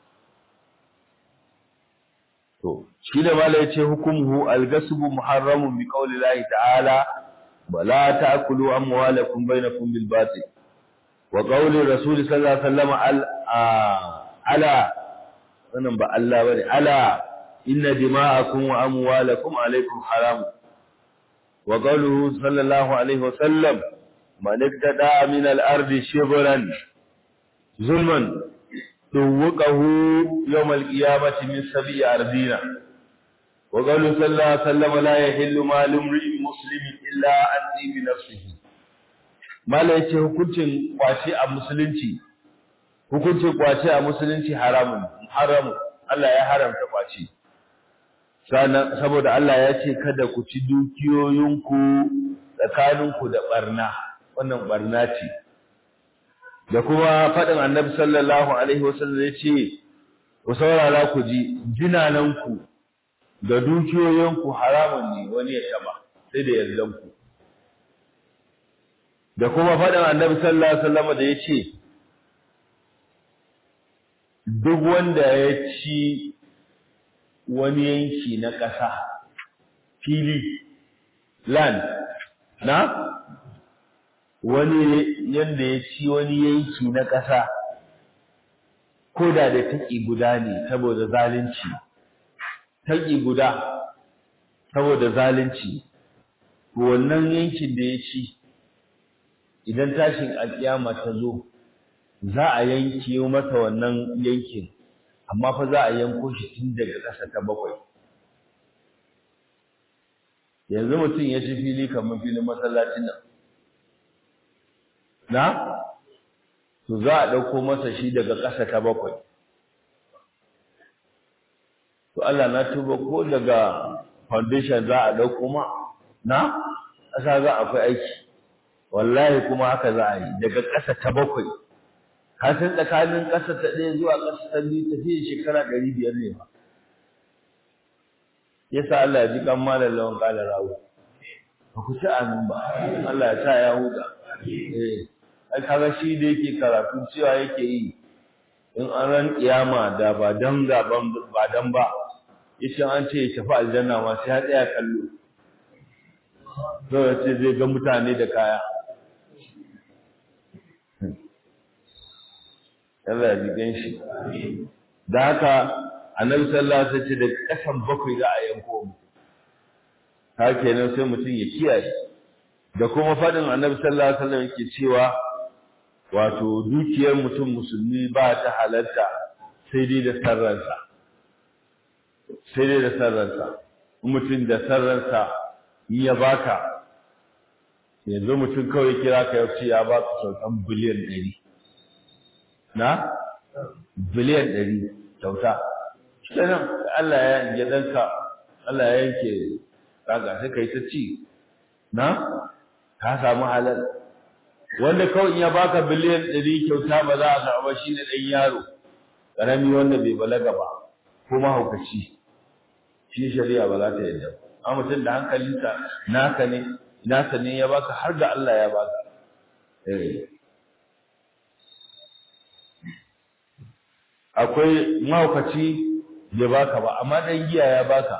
to shi da mala yace hukumuhu al-gasbu muharramun bi qawli Allah ta'ala wala ta'kulu amwalakum bainakum bil batil wa qawli rasul sallallahu alaihi wasallam ala wannan ba Allah bane ala inna dima'akum wa amwalakum alaykum haram wa qawluhu sallallahu alaihi wasallam man iktada min al-ardi shibran zulman دوقه يوم القيامة من سبيع أرضنا وقالوا صلى الله عليه وسلم لا يحل مال امرئ مسلم إلا عن دين نفسه ما لا yace hukuncin kwace a musulunci hukuncin kwace a musulunci haramun haramu Allah ya haramta kwace saboda Allah ya ce kada ku ci dukiyoyinku tsakaninku da barna wannan barna ce da kuma faɗin annabi sallallahu alaihi wasallam ya ce ku saurara ku ji jinananku da dukiyoyinku haramun ne wani ya taba sai da yardanku da kuma faɗin annabi sallallahu alaihi wasallam da ya ce duk wanda ya ci wani yanki na ƙasa fili land na wani yanda ya ci wani yanki na ƙasa ko da da taƙi guda ne saboda zalunci taƙi guda saboda zalunci wannan yankin da ya ci idan tashin alƙiyama ta zo za a yanke masa wannan yankin amma fa za a yanko shi tun daga ƙasa ta bakwai yanzu mutum ya ci fili kamar filin masallacin nan na to za a ɗauko masa shi daga ƙasa ta bakwai to Allah na tuba ko daga foundation za a ɗauko ma na ƙasa za akwai aiki wallahi kuma haka za a yi daga ƙasa ta bakwai ka san tsakanin ƙasa ta ɗaya zuwa ƙasa ta biyu tafiya shekara ɗari biyar ne ba yasa Allah ya ji kan malam lawan ƙala rawu ba ku ci amin ba Allah ya sa ya huta eh ai kaga shi da yake karatu cewa yake yi in an ran kiyama da ba dan gaban ba dan ba yace an ce ya tafi aljanna ma sai ya tsaya kallo to yace zai ga mutane da kaya Allah ya jigan shi da haka annabi sallallahu alaihi wasallam ce da kasan bakwai za a yanko mu haka kenan sai mutum ya kiyaye da kuma fadin annabi sallallahu alaihi wasallam yake cewa wato dukiyar mutum musulmi ba ta halatta sai dai da sarransa sai dai da sarransa mutum da sarrarsa in ya baka yanzu mutum kawai kira ka yau ce ya baka kyautan biliyan ɗari na biliyan ɗari kyauta sanan Allah ya yanke ɗanka Allah ya yanke kaga sai kai ta ci na ka samu halal wanda kawai in ya baka biliyan ɗari kyauta ba za a karɓa shi ne ɗan yaro ƙarami wanda bai balaga ba ko mahaukaci shi shari'a ba za ta yadda ba amma mutum da hankalinsa naka ne nasa ne ya baka har da Allah ya baka eh akwai mahaukaci bai baka ba amma dan giya ya baka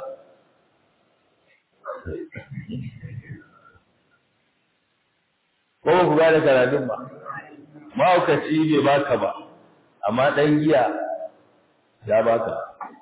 ko ba ku gane karatun ba mahaukaci bai baka ba amma dan giya ya baka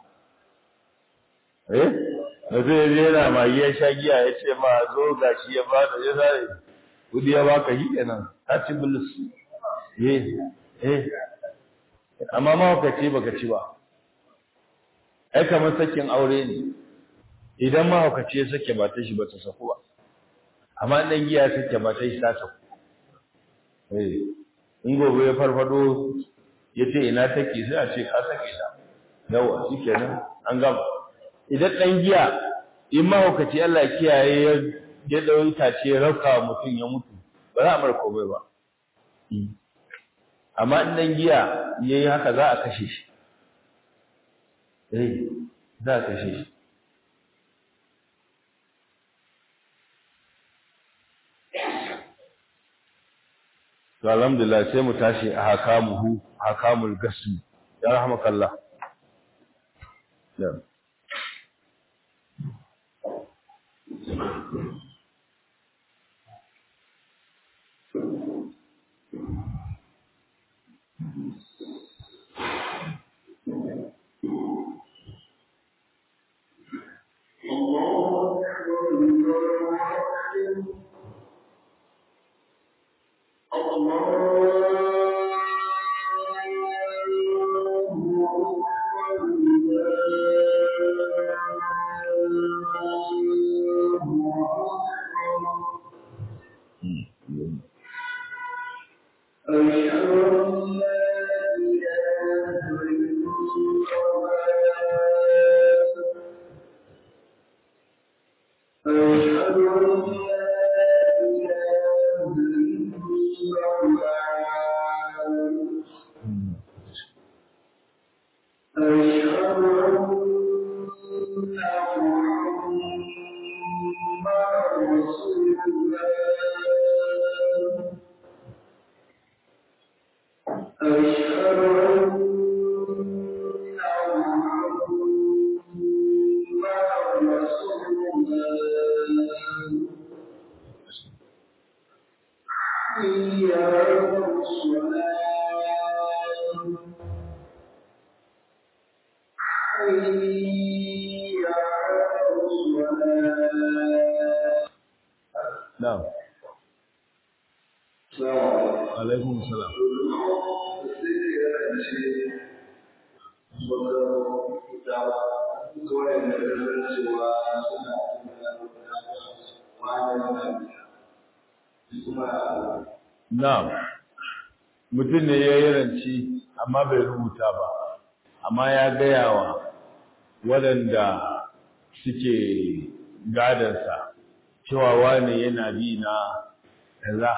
eh mutum ya je yana magi ya sha giya ya ce ma zo ga shi ya bada ya zare kudi ya baka shi kenan ta ci bulus eh eh amma mahaukaci baka ci ba ai kamar sakin aure ne idan mahaukaci ya sake ba ta shi ba ta saku ba amma dan giya ya sake ba ta shi ta saku eh in gobe ya farfado ya ce ina take sai a ce ka sake ta yawa shi kenan an gama idan ɗan giya in mahaukaci Allah kiyaye ya ya ɗau itace ya rauka mutum ya mutu ba za a bar komai ba amma in ɗan giya ya yi haka za a kashe shi eh za a kashe shi to alhamdulillah sai mu tashi a hakamuhu hakamul gasmi ya rahmakallah yeah. Na'am. Alaikum salam. Na'am. Mutum ne ya yi ranci amma bai rubuta ba, amma ya gaya wa waɗanda suke gadansa cewa wane yana bi na kaza.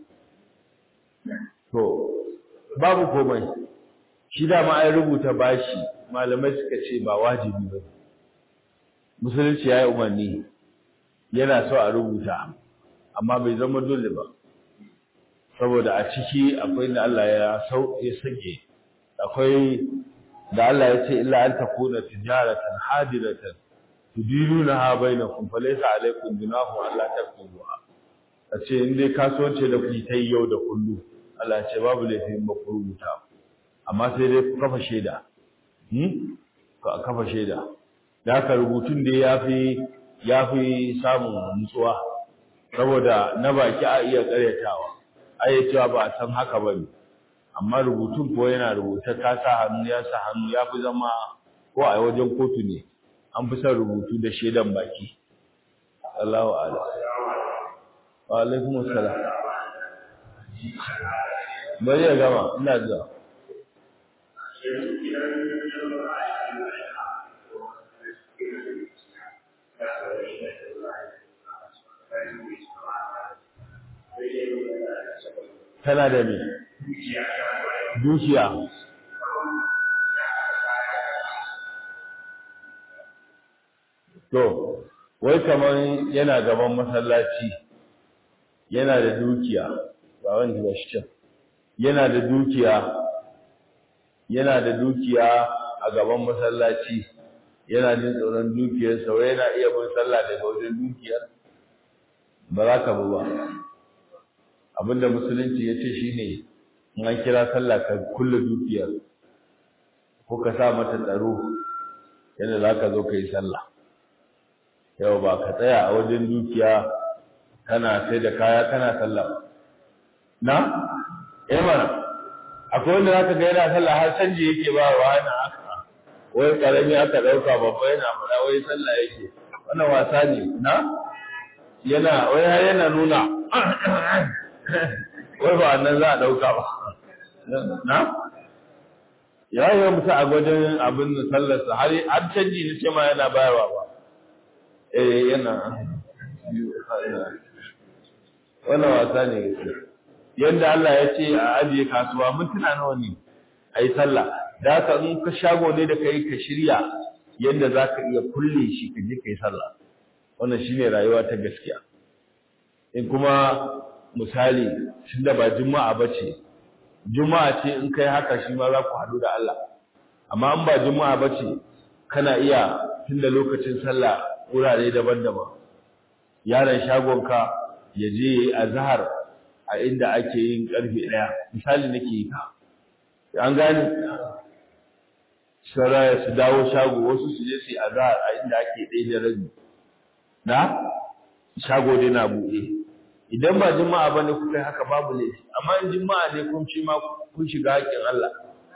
To, babu komai, shi dama an rubuta bashi malamai suka ce ba wajibi ba. Musulunci ya yi umarni yana so a rubuta, amma bai zama dole ba. saboda a ciki akwai da Allah ya sau ya sake akwai da Allah ya ce illa an takuna tijaratan hadiratan tudilunaha bainakum falaysa alaykum junahu alla taktubuha a ce in dai kasuwanci da ku ta yau da kullu Allah ya ce babu laifin ba ku rubuta amma sai dai ku kafa shaida hmm ka kafa shaida da haka rubutun da yafi yafi samun nutsuwa saboda na baki a iya karyatawa ai cewa ba a san haka bane amma rubutun ko yana rubuta ka sa hannu ya sa hannu ya fi zama ko a wajen kotu ne an fi son rubutu da shaidan baki Allahu a'lam wa alaikum assalam bari ya gama ina zuwa tana da me dukiya to wai kaman yana gaban masallaci yana da dukiya ba wanda ba shi can yana da dukiya yana da dukiya a gaban masallaci yana jin tsoron dukiyarsa wai yana iya bin sallah daga wajen dukiyar ba za ka bi ba abinda musulunci ya ce shine in an kira sallah ka kulle dukiyar ko ka sa mata tsaro yadda za ka zo ka yi sallah yau ba ka tsaya a wajen dukiya kana sai da kaya kana sallah na eh mana akwai wanda zaka ga yana sallah har canji yake ba wa yana haka wai karami aka dauka babba yana fara wai sallah yake wannan wasa ne na yana wai har yana nuna wai ba nan za a dauka ba na ya yi mutu a gwajin abin da sallarsa har har canji ne ce ma yana bayarwa ba eh yana wannan wasa ne gaskiya yanda Allah ya ce a ajiye kasuwa mintuna nawa ne a yi sallah da haka in ka shago ne da kai ka shirya yadda za ka iya kulle shi ka je ka yi sallah wannan shine rayuwa ta gaskiya in kuma misali tun da ba juma'a ba ce juma'a ce in kai haka shi ma za ku haɗu da Allah amma in ba juma'a ba ce kana iya tun da lokacin sallah wurare daban-daban yaron shagonka ya je ya yi azhar a inda ake yin karfe ɗaya misali nake yi ka an gane saraya su dawo shago wasu su je su yi azhar a inda ake ɗaya da rabi na shago dai na buɗe idan ba juma'a ba ne kuka yi haka babu laifi amma in juma'a ne kun ci ma kun shiga haƙƙin Allah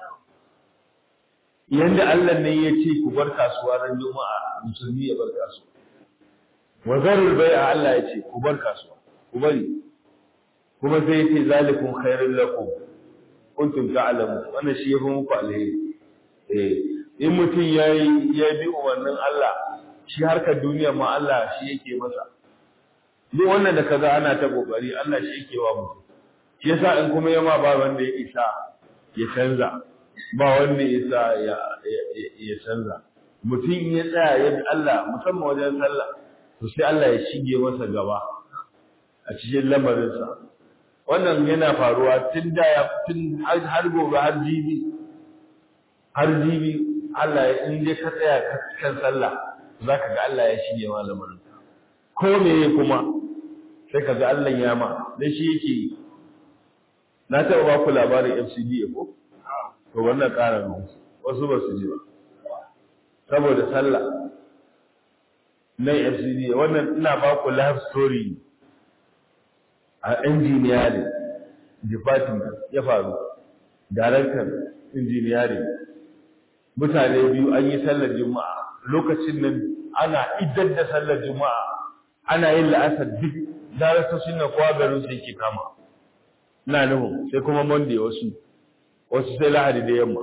yanda Allah ne ya ce ku bar kasuwa ran juma'a musulmi ya bar kasuwa wa zarul bai'a Allah ya ce ku bar kasuwa ku bari kuma sai ya ce zalikum khairul lakum kuntum ta'lamun wannan shi yafi muku alheri eh in mutum yayi ya bi umarnin Allah shi harkar duniya ma Allah shi yake masa duk wannan da kaga ana ta kokari Allah shi yake wa mutum shi yasa in kuma yama ba wanda ya isa ya canza ba wanda ya isa ya ya canza mutum ya tsaya ya Allah musamman wajen sallah to sai Allah ya shige masa gaba a cikin lamarinsa wannan yana faruwa tun da ya tun har gobe har jibi har jibi Allah ya in dai ka tsaya kan sallah zaka ga Allah ya shige ma lamarinka ko me kuma sai ka ga Allah ya ma dan shi yake na taɓa ba ku labarin FCD ko to wannan ƙara wasu ba su ji ba saboda sallah nan FCD wannan ina ba ku life story a engineering department ya faru director engineering mutane biyu an yi sallar juma'a lokacin nan ana iddar da sallar juma'a ana yin la'asar duk darasoshin na kowa garin sai ke kama ina nufin sai kuma monday wasu wasu sai lahadi da yamma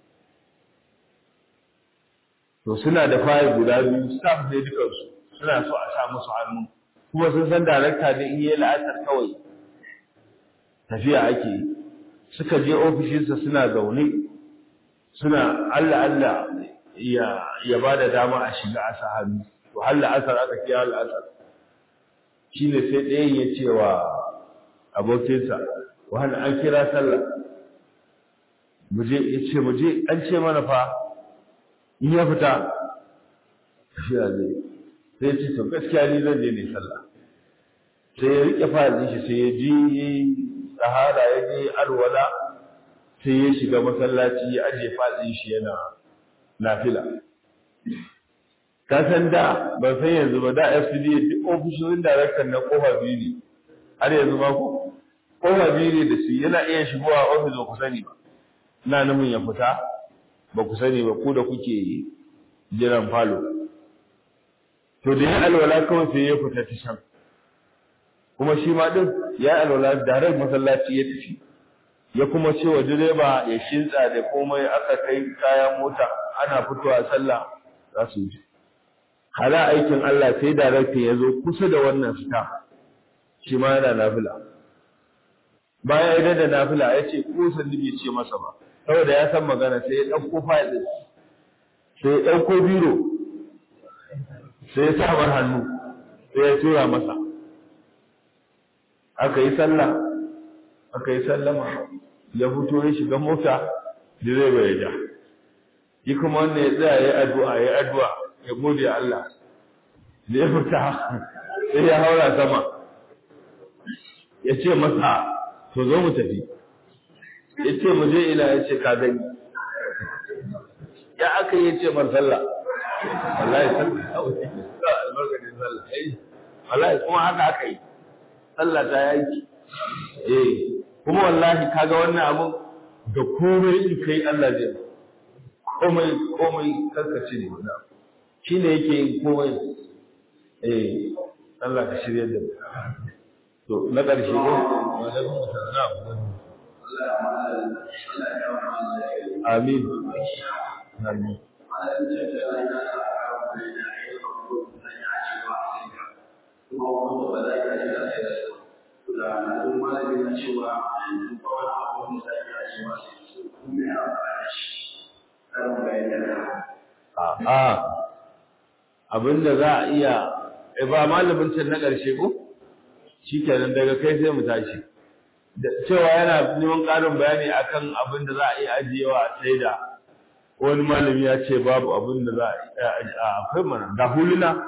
to suna da fayil guda biyu staff ne dukansu suna so a sa musu hannu kuma sun san darakta da in yi la'asar kawai tafiya ake yi suka je ofishinsa suna zaune suna Allah Allah ya ya ba da dama a shiga a sa hannu to har la'asar aka kira la'asar shine sai ɗayan ya ce wa abokinsa wani an kira sallah muje ya ce muje an ce mana fa in ya fita tafiya zai sai ce to gaskiya ni zan je ne sallah sai ya rike fadin shi sai ya ji sahara ya je alwala sai ya shiga masallaci ya aje fadin shi yana nafila ka san da ban san yanzu ba da FCD duk ofishin director na kofa biyu ne har yanzu ma ko kofa biyu ne da su yana iya shigowa ofis ba ku sani ba ina nufin ya fita ba ku sani ba ku da kuke jiran falo to da ya alwala kawai sai ya fita ta shan kuma shi ma din ya alwala direct masallaci ya tafi ya kuma ce wa direba ya shintsa da komai aka kai kayan mota ana fitowa sallah za su ji hala aikin Allah sai direct ya zo kusa da wannan fita shi ma yana nafila bayan idan da nafila ya ce ko sanni bai ce masa ba saboda ya san magana sai ya ɗauko fayil sai ya ɗauko biro sai ya samar hannu sai ya tura masa aka yi sallah aka yi sallama ya fito ya shiga mota direba ya ja shi kuma wannan ya tsaya ya addu'a ya addu'a ya gode Allah da ya fita sai ya haura sama ya ce masa to zo mu tafi ya ce mu je ila ya ce ka gani ya aka yi ce mar sallah wallahi sallah albarkacin sallah wallahi kuma haka aka yi sallah ta yaki eh kuma wallahi kaga wannan abun da komai in kai Allah zai komai komai karkace ne wannan shine yake yin komai eh Allah ka shirye da mu to na ƙarshe ko amin amin A'a, abinda za a iya, ba malamin can na ƙarshe ko? Shi kenan daga kai sai mu tashi. Cewa yana neman ƙarin bayani akan abin da za a iya ajiyewa sai da wani malami ya ce babu abin da za a akwai mana da huluna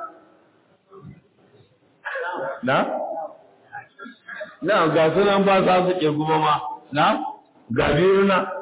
na na ga sunan ba za su ke kuma ma na ga biruna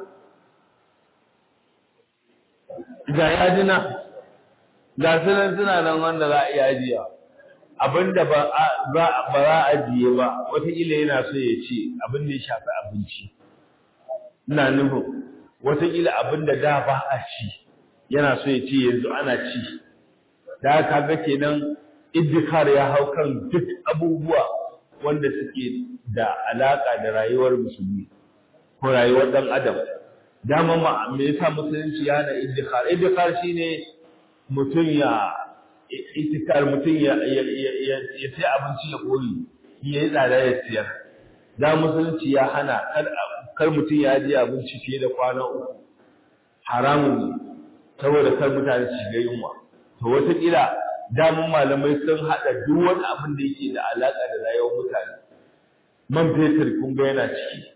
ga yadina ga sunan suna nan wanda za a iya ajiya abinda ba za a ajiye ba wataƙila yana so ya ce abin da ya shafi abinci ina nufin wataƙila abin da da ba a ci yana so ya ce yanzu ana ci da haka ga kenan iddikar ya hau kan duk abubuwa wanda suke da alaƙa da rayuwar musulmi ko rayuwar ɗan adam dama ma me yasa musulunci ya hana iddikar iddikar shine mutum ya itikar mutum ya ya ya ya sai abinci ya koyi ya yi tsada ya siyar da musulunci ya hana kar mutum ya je abinci fiye da kwana uku haramun ne saboda kar mutane su shiga yunwa to wataƙila damun malamai sun haɗa duk wani abin da yake da alaƙa da rayuwar mutane man fetur kun ga yana ciki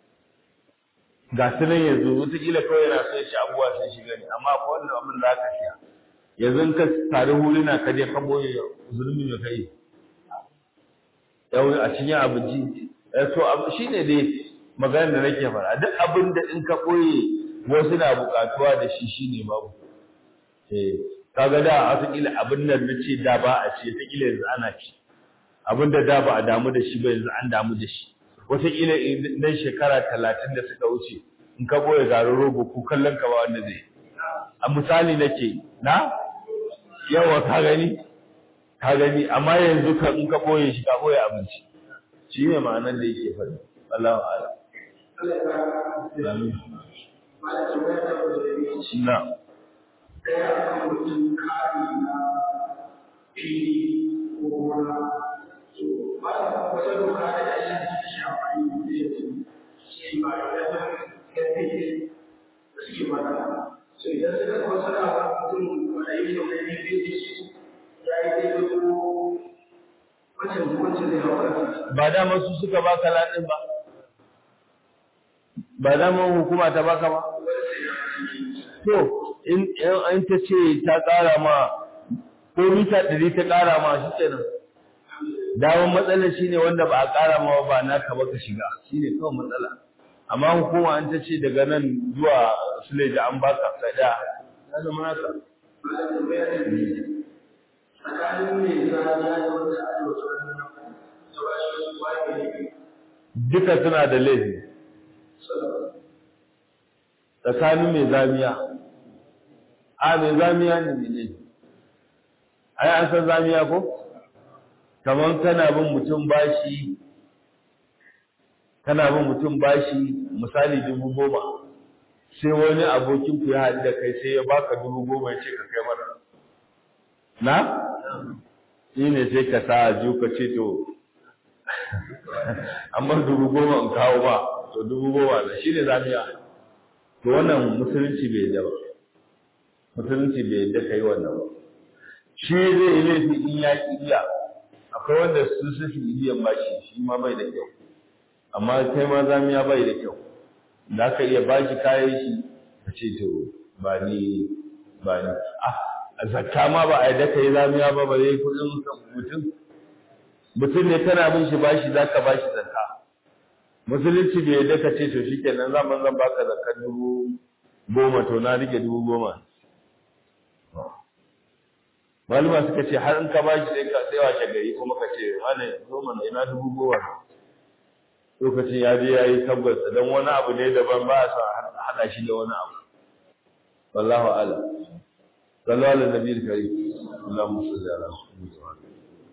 ga su nan yanzu wataƙila kawai yana so ya ci abubuwa sun shiga ne amma ko wannan abin da aka siya yanzu ka tare huluna ka je ka boye zulmi mai kai yau a cikin abinci to shi ne dai maganar da nake fara duk abin da in ka boye wasu na buƙatuwa da shi shine babu eh kaga da a wataƙila abin nan na ce da ba a ce wataƙila yanzu ana ci abin da da ba a damu da shi ba yanzu an damu da shi wataƙila nan shekara talatin da suka wuce in ka boye garin rogo ko kallon ka ba wanda zai a misali nake na yawa ka gani ka gani amma yanzu ka in ka boye shi ka boye abinci shi ne ma'anar da yake faɗi Allahu a'lam na ɗaya mutum kari na fili ko gona to ba da wata doka da ya shi shafi da ya ce shi ba da ya fi da suke mana so idan suka kawo suna ba mutum wanda yi da wani biyu da shi ya yi daidai ko wancan wancan zai hau kansa ba dama su suka baka ladin ba ba dama hukuma ta baka ba to in an ta ce ta ƙara ma ko mita ɗari ta ƙara ma shi kenan dawon matsala shine wanda ba a ƙara ma ba naka ba ka shiga shine kawai matsala amma hukuma an ta ce daga nan zuwa suleja an baka ka da ya zama naka tsakanin mai zaniya da wanda aka yi da ba shi wasu kwaye duka suna da laifi tsakanin mai zamiya a mai zamiya ne mai laifi ai an san zamiya ko kamar kana bin mutum bashi kana bin mutum bashi misali dubu goma sai wani abokin ku ya haɗu da kai sai ya baka dubu goma ya ce ka kai mana na shi ne sai ka sa a ka ce to amma dubu goma in kawo ba to dubu goma da shi ne zamiya to wannan musulunci bai yadda ba musulunci bai yadda ka yi wannan ba shi zai yi laifi in ya ƙi iya akwai wanda su su fi biyan bashi shi ma bai da kyau amma kai ma zamiya bai da kyau da ka iya bashi kayan shi ka ce to ba ni ba ni ah a zakka ma ba a yadda ka yi zamiya ba ba zai kudin mutum mutum ne kana bin shi bashi za ka bashi zakka musulunci bai yadda ka ce to shi kenan zaman zan baka zakkar dubu goma to na rike dubu goma malama suka ce har in ka bashi sai ka sai washe gari kuma ka ce wani zo mana ina dubu goma lokacin ya je ya yi tabbata don wani abu ne daban ba a sa haɗa shi da wani abu wallahu ala sallu ala nabiyil karim allahumma salli ala muhammad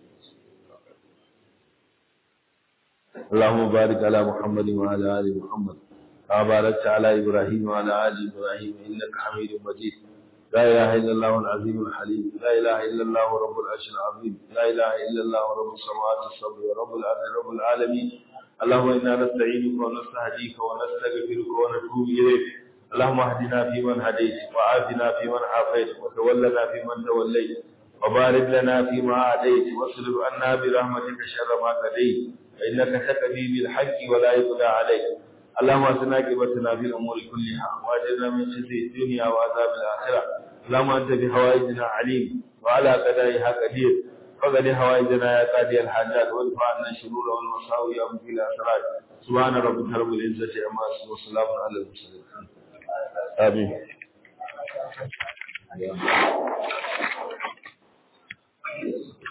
اللهم بارك على محمد وعلى ال محمد كما باركت على ابراهيم وعلى ال ابراهيم انك حميد مجيد لا اله الا الله العظيم الحليم لا اله الا الله رب العرش العظيم لا اله الا الله رب السماوات السبع ورب الارض رب العالمين اللهم انا نستعينك ونستهديك ونستغفرك ونتوب اليك اللهم اهدنا فيمن هديت وعافنا فيمن عافيت وتولنا فيمن توليت وبارك لنا فيما اعطيت واصرف عنا برحمتك شر ما قضيت فانك تقضي بالحق ولا يقضى عليك اللهم اسنا عاقبتنا في الامور كلها واجرنا من خزي الدنيا وعذاب الاخره اللهم انت بحوائجنا عليم وعلى قدرها قدير فقد حوائجنا يا قاضي الحاجات وادفع عنا الشرور والمصائب يا مقيل الاسرار سبحان ربك رب العزه عما يصفون وسلام على المرسلين امين